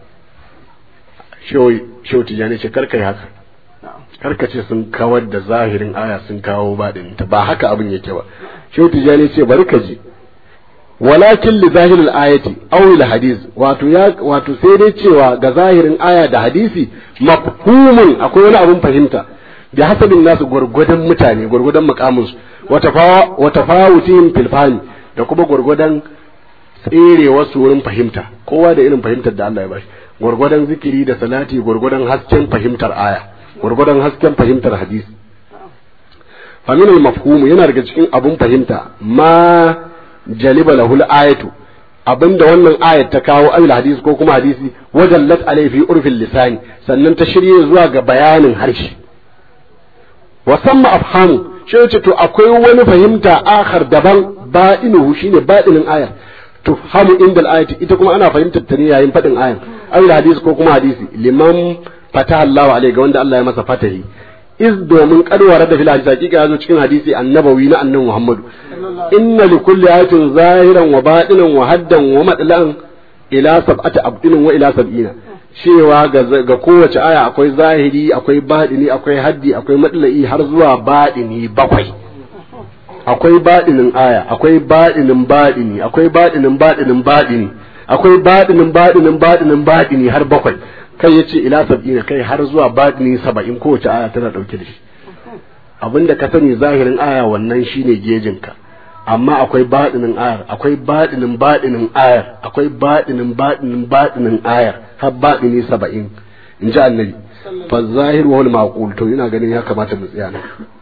shehu shehu tijani ce karka yi haka karka ce sun kawar da zahirin aya sun kawo baɗin ta ba haka abin yake ba shehu tijani ce bari ka ji walakin li zahiril ayati aw lil hadith wato ya wato sai dai cewa ga zahirin aya da hadisi mafhumun akwai wani abun fahimta bi hasabin nasu gwargwadon mutane gwargwadon mukamin su wa tafawutihim fil fahmi da kuma gwargwadon tsere wasu wurin fahimta kowa da irin fahimtar da Allah ya bashi gwargwadon zikiri da salati gwargwadon hasken fahimtar aya gwargwadon hasken fahimtar hadisi fa min al mafhum yana daga cikin abun fahimta ma jaliba lahul ayatu abinda wannan ayat ta kawo al hadisi ko kuma hadisi wajallat alai fi urfil lisani sannan ta shirye zuwa ga bayanin harshe wa samma afhamu shi ce to akwai wani fahimta akhar daban ba'inuhu shine ba'inin ayar tufhamu inda al-ayati ita kuma ana fahimtar ta ne yayin fadin ayan al hadisi ko kuma hadisi liman fataha Allahu alaihi ga wanda Allah ya masa fatahi iz domin kadwara da fil hadisi hakika yazo cikin hadisi annabawi na annabi Muhammadu inna li kulli ayatin zahiran wa batinan wa haddan wa madlan ila sab'ati abdinin wa ila sab'ina cewa ga kowace aya akwai zahiri akwai baɗini akwai haddi akwai matla'i har zuwa baɗini bakwai akwai baɗinin aya akwai baɗinin baɗini akwai baɗinin baɗinin baɗini akwai baɗinin baɗinin baɗinin baɗini har bakwai kai ya ce ila sab'ina kai har zuwa baɗini saba'in kowace aya tana ɗauke da shi abinda ka sani zahirin aya wannan shine gejinka amma akwai baɗinin ayar akwai baɗinin baɗinin ayar akwai baɗinin baɗinin baɗinin ayar har baɗini saba'in in ji annabi fa zahir wa maqul to ina ganin ya kamata mu tsaya nan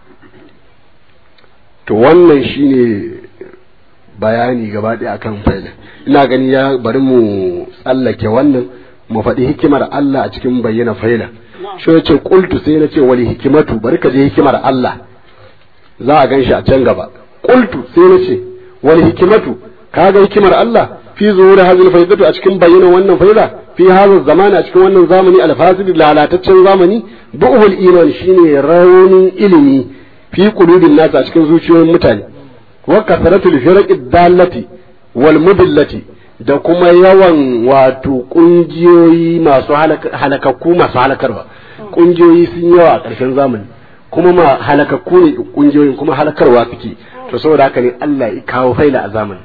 to wannan shine bayani gaba ɗaya akan faila ina gani ya bari mu tsallake wannan mu faɗi hikimar Allah a cikin bayyana faila shi ya ce qultu sai na ce wali hikimatu bari ka je hikimar Allah za a gan shi a can gaba qultu sai na ce wal hikimatu kaga hikimar Allah fi zuhuri hadhihi faidatu a cikin bayyana wannan faida fi hadha zamani a cikin wannan zamani alfasid lalataccen zamani bu'ul iman shine raunin ilimi fi qulubin nas a cikin zuciyoyin mutane wa kasratul firaqid dallati wal mudillati da kuma yawan wato kungiyoyi masu halakakku masu halakarwa kungiyoyi sun yawa a ƙarshen zamani kuma ma halakakku ne kungiyoyin kuma halakarwa suke to saboda haka ne Allah ya kawo faila a zamani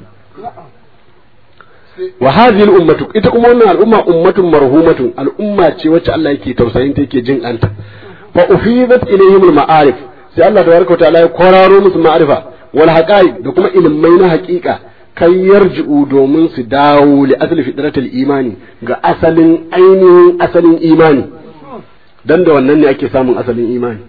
wa hadhihi al-ummatu ita kuma wannan al'umma ummatun marhumatun al'umma ce wacce Allah yake tausayin ta yake jin anta fa ufidat ilayhim al-ma'arif sai Allah tabaraka ta'ala ya kwararo musu ma'arifa wal haqa'iq da kuma ilmai na haƙiƙa kan yarji'u domin su dawo li asli fitratil imani ga asalin ainihin asalin imani dan da wannan ne ake samun asalin imani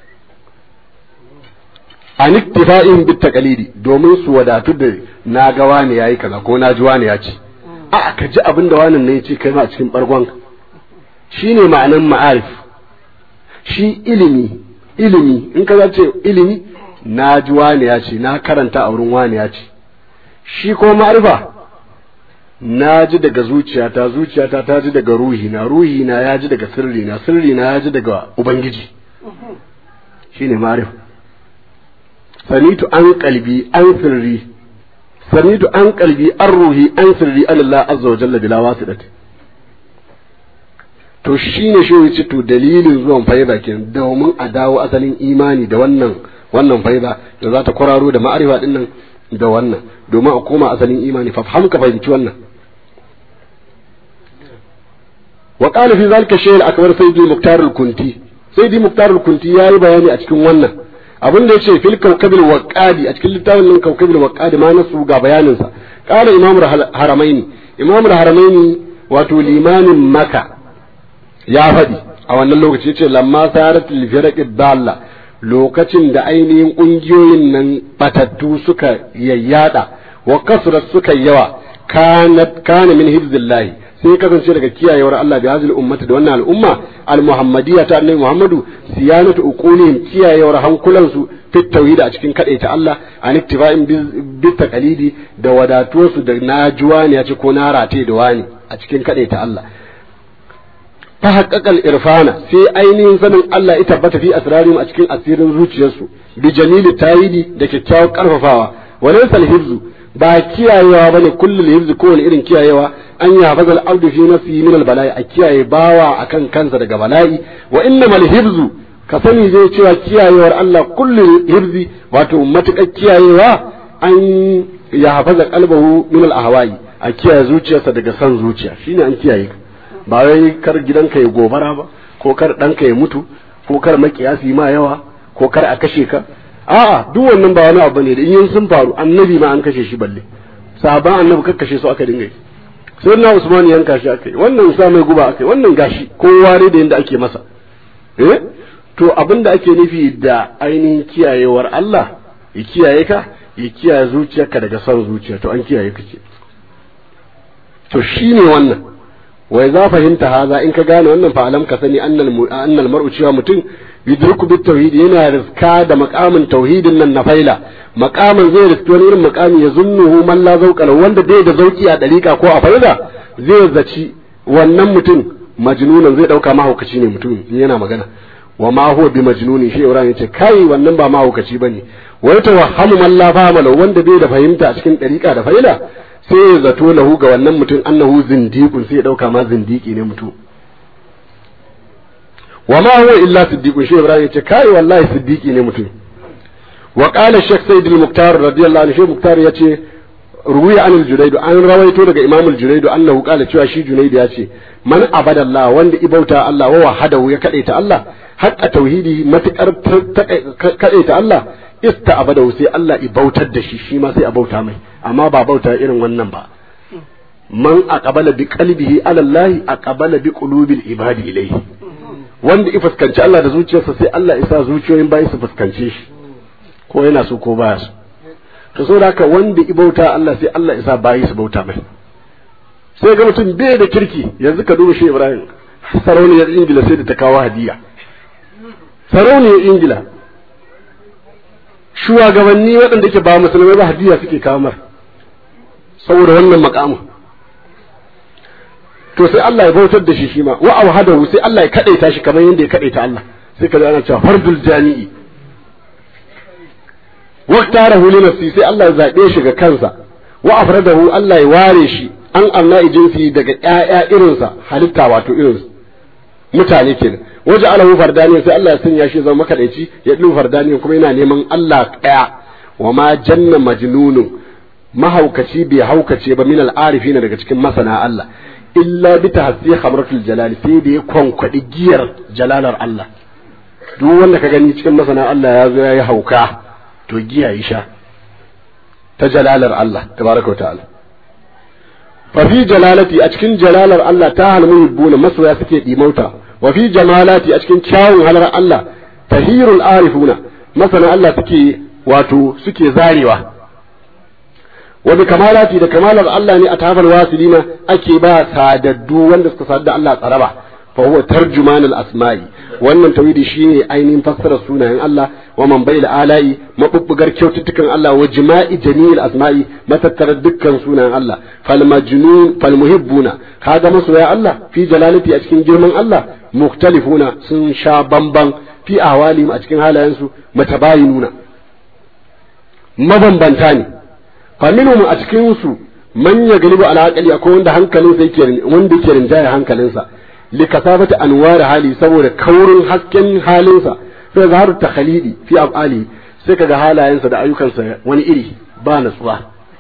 an iktifa'in bit taqalidi domin su wadatu da na ga wani yayi kaza ko na ji wani ya ce a ka ji abin da wannan ne ya ce kai ma a cikin bargon shine ma'anan ma'arif shi ilimi ilimi in ka ce ilimi na ji wani ya ce na karanta a wurin wani ya ce shi ko ma'arifa na ji daga zuciyata zuciyata ta ji daga ruhi na ruhi na ya ji daga sirri na sirri na ya ji daga ubangiji shine ma'arifa sanitu an kalbi an sirri sanitu an kalbi an ruhi an sirri Allah azza wa jalla bila wasidat to shine shi yace to dalilin zuwan faida kenan domin a dawo asalin imani da wannan wannan faida da za ta kwararo da ma'arifa din nan da wannan domin a koma asalin imani fa fahim ka fahimci wannan wa qala fi zalika shay'in akbar sayyidi muktar al-kunti sayyidi muktar al-kunti yayi bayani a cikin wannan abin da yace fil kawkabil waqadi a cikin littafin nan kawkabil waqadi ma nasu ga bayanin sa qala imamul haramaini imamul haramaini wato limamin maka ya faɗi a wannan lokaci yace lamma sarat lil firaqid dalla lokacin da ainihin ƙungiyoyin nan batattu suka yayyada wa kasrat suka yawa kanat kana min hibzillahi sai kasance daga kiyayewar Allah bi hazil ummati da wannan al'umma al muhammadiyya ta annabi Muhammadu siyanatu uqulihim kiyayewar hankulansu fit tauhid a cikin kadaita Allah an ittifa'in bi taqalidi da wadatuwarsu da najuwa ne ya ce ko na rate da wani a cikin kadaita Allah ta haƙaƙal irfana sai ainihin sanin Allah ya tabbata fi asrarihim a cikin asirin zuciyarsu bi jamili tayidi da kyakkyawar karfafawa walaysa hifzu ba kiyayewa bane kullul hifzu kowane irin kiyayewa an ya bazal abdu fi nafsihi min al bala'i a kiyaye bawa akan kansa daga bala'i wa innamal hifzu ka sani zai cewa kiyayewar Allah kullul hifzi wato matukar kiyayewa an ya hafaza qalbahu min al ahwa'i a kiyaye zuciyarsa daga san zuciya shine an kiyaye ka ba wai kar gidanka ya gobara ba ko kar ɗanka ya mutu ko kar makiyasi ma yawa ko kar a kashe ka a'a duk wannan ba wani abu ne da in sun faru annabi ma an kashe shi balle sahaban annabi kar kashe su aka dinga yi sai na usman yanka shi aka yi wannan sa mai guba aka yi wannan gashi kowa ne da yanda ake masa eh to abin da ake nufi da ainihin kiyayewar Allah ya kiyaye ka ya kiyaye zuciyarka daga son zuciya to an kiyaye ka ce to shine wannan wai za fahimta haza in ka gane wannan fa alam ka sani annal mar'u cewa mutum yudriku bit tauhid yana riska da makamin tauhidin nan na faila makamin zai riski wani irin makami ya zunnuhu man la zauqala wanda dai da zauki a dariƙa ko a faila zai zaci wannan mutum majnunan zai dauka mahaukaci ne mutum yana magana wa ma huwa bi majnuni shi Ibrahim yace kai wannan ba mahaukaci bane wai tawahhamu man la fahama wanda bai da fahimta a cikin dariƙa da faila sai ya zato lahu ga wannan mutum annahu zindiqun sai ya dauka ma zindiki ne mutum wa ma huwa illa siddiqun shi Ibrahim yace kai wallahi siddiqi ne mutum wa qala shaykh sayyid al-muqtar radiyallahu anhu shi muqtar yace ruwiya anil junayd an rawaito daga imam al-junayd annahu qala cewa shi junayd yace man abada Allah wanda ibauta Allah wa wahadahu ya kadaita Allah haqqa tauhidi matakar kadaita Allah ista abadahu sai Allah ibautar da shi shi ma sai a bauta mai amma ba bauta irin wannan ba man aqbala bi qalbihi ala Allah aqbala bi qulubil ibadi ilayhi wanda i fuskanci Allah da zuciyarsa sai Allah isa zuciyoyin bayi su fuskance shi ko yana so ko baya so to saboda haka wanda i bauta Allah sai Allah isa bayi su bauta mai sai ga mutum bai da kirki yanzu ka duba shi Ibrahim sarauniyar Ingila sai da ta kawo hadiya sarauniyar Ingila shugabanni waɗanda ke ba musulmai ba hadiya suke kawo mar saboda wannan makamin to sai Allah ya bautar da shi shi ma wa awhadahu sai Allah ya kadaita shi kamar yadda ya kadaita Allah sai ka ana cewa fardul jami'i wa tarahu li nafsi sai Allah ya zabe shi ga kansa wa afradahu Allah ya ware shi an Allah jinsi daga ƴaƴa irinsa halitta wato irinsa mutane kenan waje alahu fardani sai Allah ya sanya shi zama makadaici ya dinga fardani kuma yana neman Allah ɗaya wa ma janna majnunun mahaukaci bai haukace ba min al-arifina daga cikin masana Allah illa bi tahsi khamratul jalal sai da ya kwankwadi giyar jalalar Allah duk wanda ka gani cikin masana Allah ya zo yayi hauka to giya yi sha ta jalalar Allah tabaraka ta'ala fa fi jalalati a cikin jalalar Allah ta halmu yubbuna masoya suke dimauta wa fi jamalati a cikin kyawun halar Allah tahirul arifuna masana Allah suke wato suke zarewa wa bi kamalati da kamalar Allah ne a tafal wasilina ake ba sadaddu wanda suka sadda Allah tsaraba fa huwa tarjuman al asma'i wannan tawhidi shine ainihin fassarar sunayen Allah wa man bai ala'i mabubbugar kyaututtukan Allah wa jima'i jami'il asma'i matattarar dukkan sunayen Allah fal majnun fal muhibbuna kaga masoya Allah fi jalalati a cikin girman Allah mukhtalifuna sun sha bamban fi ahwalihim a cikin halayensu matabayinuna mabambanta ne faminhum a cikin su man ya galibu ala aqli akwai wanda hankalinsa yake wanda yake rinjaya hankalinsa li kasabati anwar hali saboda kaurin hasken halinsa sai zaharu takhalidi fi af'ali sai kaga halayensa da ayyukansa wani iri ba natsuwa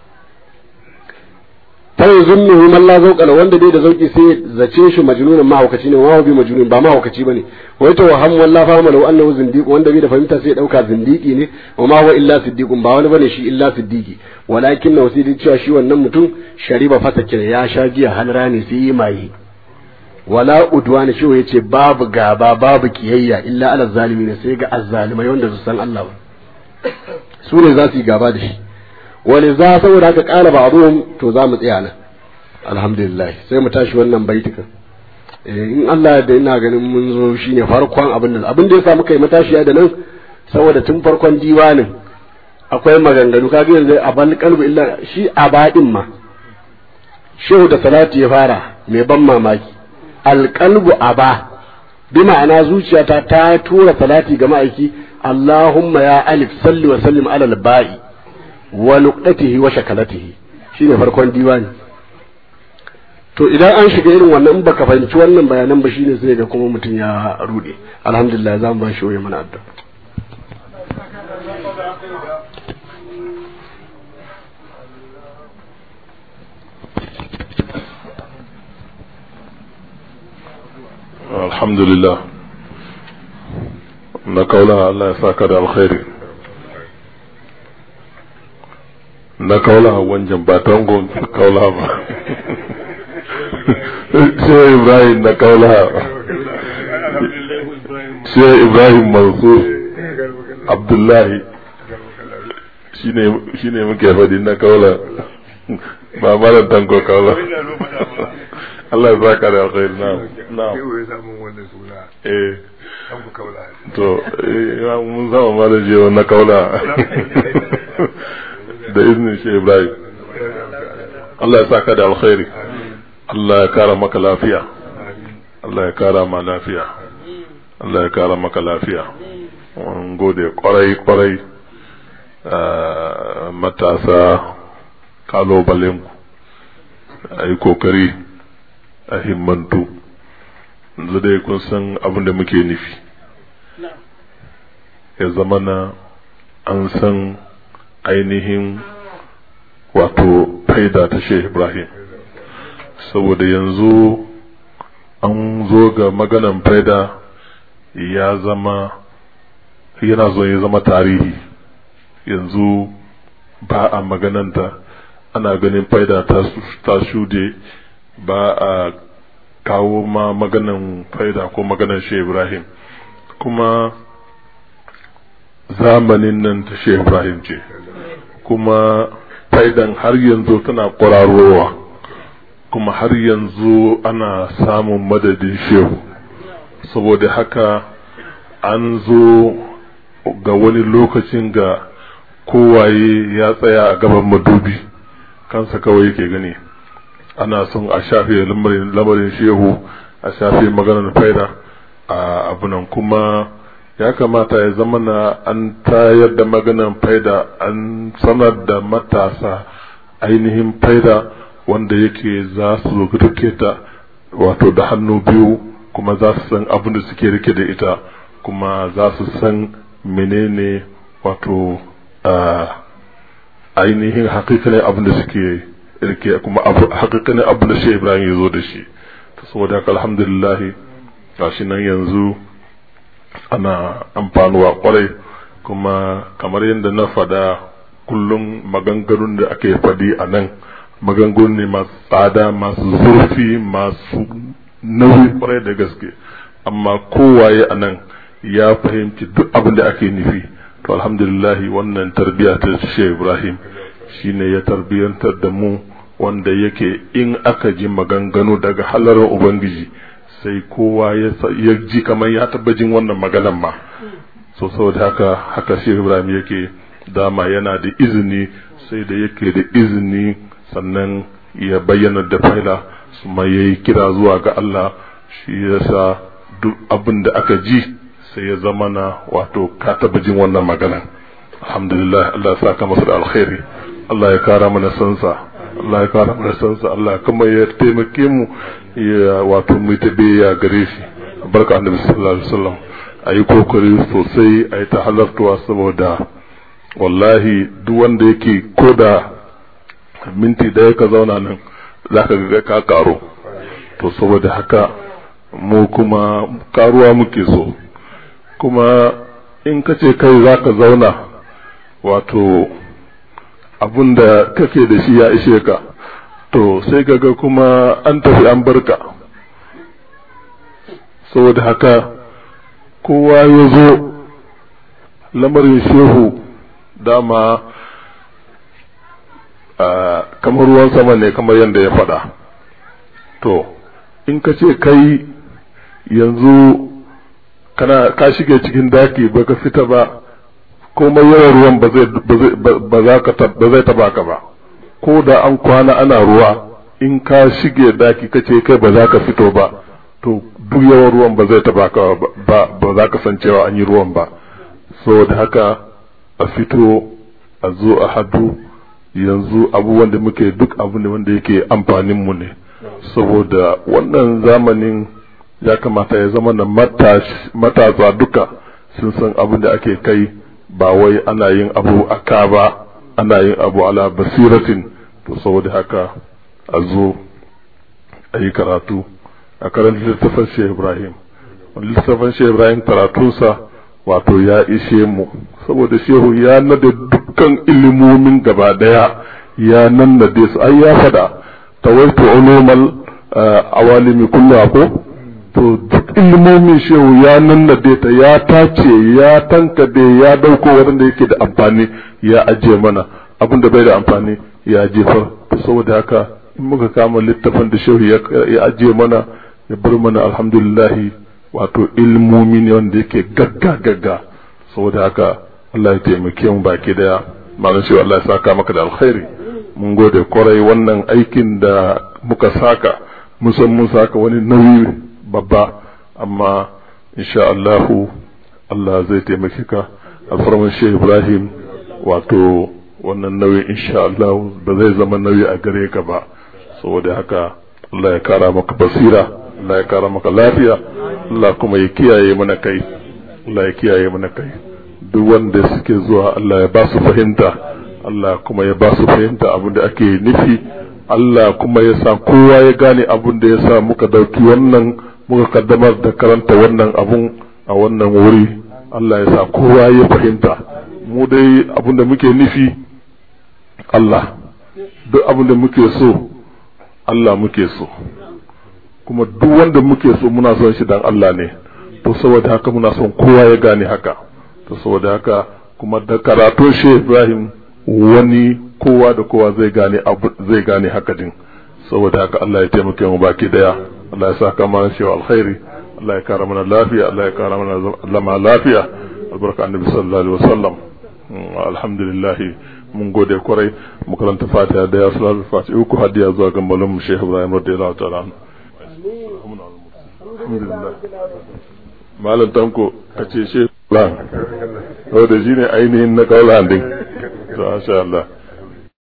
ta zunnuhu man la zauqala wanda dai da zauki sai zace shi majnunan mahaukaci ne wa bi majnun ba mahaukaci bane wai to waham wallahi fa malu annahu zindiq wanda bai da fahimta sai dauka zindiki ne wa ma huwa illa siddiqun ba wani bane shi illa siddiqi walakin na wasidi cewa shi wannan mutum shariba fasake ya sha giya halra ne sai yi maye wala udwana shi yace babu gaba babu kiyayya illa ala zalimin sai ga azzalimai wanda su san Allah ba su ne za su yi gaba da shi wani za saboda haka ƙara ba abubuwan to za mu tsaya nan alhamdulillah sai mu tashi wannan baitukan in Allah da ina ganin mun zo shine farkon abin da abin da ya samu kai matashiya da nan saboda tun farkon diwanin akwai maganganu kaga yanzu a bal kalbu illa shi a baɗin ma shehu da salati ya fara mai ban mamaki alƙalbu aba bi ma'ana zuciyata ta tura salati ga ma'aiki Allahumma ya alif salli wa sallim alal ba'i wa nuqdatihi wa shakalatihi shine farkon diwani to idan an shiga irin wannan baka fahimci wannan bayanan ba shine sai ga kuma mutum ya rude alhamdulillah za mu ba shi waye mana addu'a alhamdulillah na kaula Allah ya saka da alkhairi na kaula wanjan ba tangon kaula ba sai ibrahim na kaula sai ibrahim mansur abdullahi shi ne muke faɗi na kaula ba mara tanko kaula Allah ya saka da alkhairi na na eh to mun zama mara je na kaula da izinin shi ibrahim Allah ya saka da alkhairi Allah ya kara maka lafiya Allah ya kara ma lafiya Allah ya kara maka lafiya mun gode kwarai kwarai matasa kalobalenku a yi kokari a himmantu yanzu dai kun san abin da muke nufi ya zama na an san ainihin wato faida ta shehu ibrahim saboda yanzu an zo ga maganan faida ya zama yana zo ya zama tarihi yanzu ba a magananta ana ganin faida ta shude ba a kawo ma maganan faida ko maganan shi ibrahim kuma zamanin nan ta shi ibrahim ce kuma faidan har yanzu tana kwararowa kuma har yanzu ana samun madadin shehu saboda haka an zo ga wani lokacin ga kowaye ya tsaya a gaban madubi kansa kawai yake gani ana son a shafe lamarin shehu a shafe maganar faida a abunan kuma ya kamata ya zama na an tayar da maganar faida an sanar da matasa ainihin faida wanda yake za su rike ta wato da hannu biyu kuma za su san abin da suke rike da ita kuma za su san menene wato ainihin hakikanin abin da suke rike kuma hakikanin abin da shi ibrahim ya zo da shi saboda haka alhamdulillah gashi nan yanzu ana amfanuwa kwarai kuma kamar yadda na fada kullum maganganun da ake fadi a nan maganganu ne masu tsada masu zurfi masu nauyi kwarai da gaske amma kowaye a nan ya fahimci duk abin da ake nufi to alhamdulillahi wannan tarbiyya ta shi ibrahim shine ya tarbiyantar da mu wanda yake in aka ji maganganu daga halarar ubangiji sai kowa ya ji kamar ya taba jin wannan maganan ma so saboda haka haka shi ibrahim yake dama yana da izini sai da yake da izini sannan ya bayyana da faila su ma ya yi kira zuwa ga Allah shi yasa duk abin da aka ji sai ya zama na wato ka taba jin wannan magana alhamdulillah Allah ya saka masa da alkhairi Allah ya kara mana sansa Allah ya kara mana sansa Allah kuma ya taimake mu ya wato mu ta ya gare shi barka annabi sallallahu alaihi wasallam ayi kokari sosai ayi ta halartuwa saboda wallahi duk wanda yake koda minti daya ka zauna nan zaka ga ka karo to saboda haka mu kuma karuwa muke so kuma in ka ce kai za ka zauna wato abun da kake da shi ya ishe ka to sai kaga kuma an tafi an barka saboda haka kowa ya zo lamarin shehu dama kamar ruwan sama ne kamar yadda ya faɗa to in ka ce kai yanzu kana ka shige cikin daki baka fita ba komai yawan ruwan ba zai ba za ka ba zai taba ka ba ko da an kwana ana ruwa in ka shige daki kace kai ba za ka fito ba to duk yawan ruwan ba zai taba ka ba ba za ka san cewa an yi ruwan ba saboda haka a fito a zo a hadu yanzu abubuwan da muke duk abu ne wanda yake amfanin mu ne saboda wannan zamanin ya kamata ya zama na matasa duka sun san abin da ake kai ba wai ana yin abu a ka ba ana yin abu ala basiratin to saboda haka a zo a yi karatu a karanta littafin shehu ibrahim wani littafin shehu ibrahim karatunsa wato ya ishe mu saboda shehu ya nada dukkan ilimomin gaba daya ya nannade su ai ya fada tawaitu ulumal awalimi kullu ko to duk ilmomin shehu ya nannade ta ya tace ya tankade ya dauko wanda yake da amfani ya ajiye mana abin da bai da amfani ya jefar saboda haka in muka kama littafin da shehu ya ajiye mana ya bar mana alhamdulillahi wato ilmomi ne wanda yake gagga gagga saboda haka Allah ya taimake mu baki daya malam shehu Allah ya saka maka da alkhairi mun gode kwarai wannan aikin da muka saka musan mun saka wani nauyi babba amma insha Allahu Allah zai taimake ka alfarman shehu Ibrahim wato wannan nauyi insha Allah ba zai zama nauyi a gare ka ba saboda haka Allah ya kara maka basira Allah ya kara maka lafiya Allah kuma ya kiyaye mana kai Allah ya kiyaye mana kai duk wanda suke zuwa Allah ya ba su fahimta Allah kuma ya ba su fahimta abin da ake nufi Allah kuma ya sa kowa ya gane abin da ya sa muka dauki wannan muka kaddamar da karanta wannan abun a wannan wuri Allah ya sa kowa ya fahimta mu dai abin da muke nufi Allah duk abin da muke so Allah muke so kuma duk wanda muke so muna son shi dan Allah ne to saboda haka muna son kowa ya gane haka to saboda haka kuma da karatun shi Ibrahim wani kowa da kowa zai gane abu zai gane haka din saboda haka Allah ya taimake mu baki daya Allah ya saka mana shi alkhairi Allah ya kara mana lafiya Allah ya kara mana zama lafiya albarka annabi sallallahu alaihi wasallam alhamdulillah mun gode kwarai mu karanta fatiha da ya salatu fatiha uku hadiya zuwa ga malam Sheikh Ibrahim radiyallahu ta'ala alhamdulillah malam tanko kace Sheikh Ibrahim da shine ainihin na kaula din to masha Allah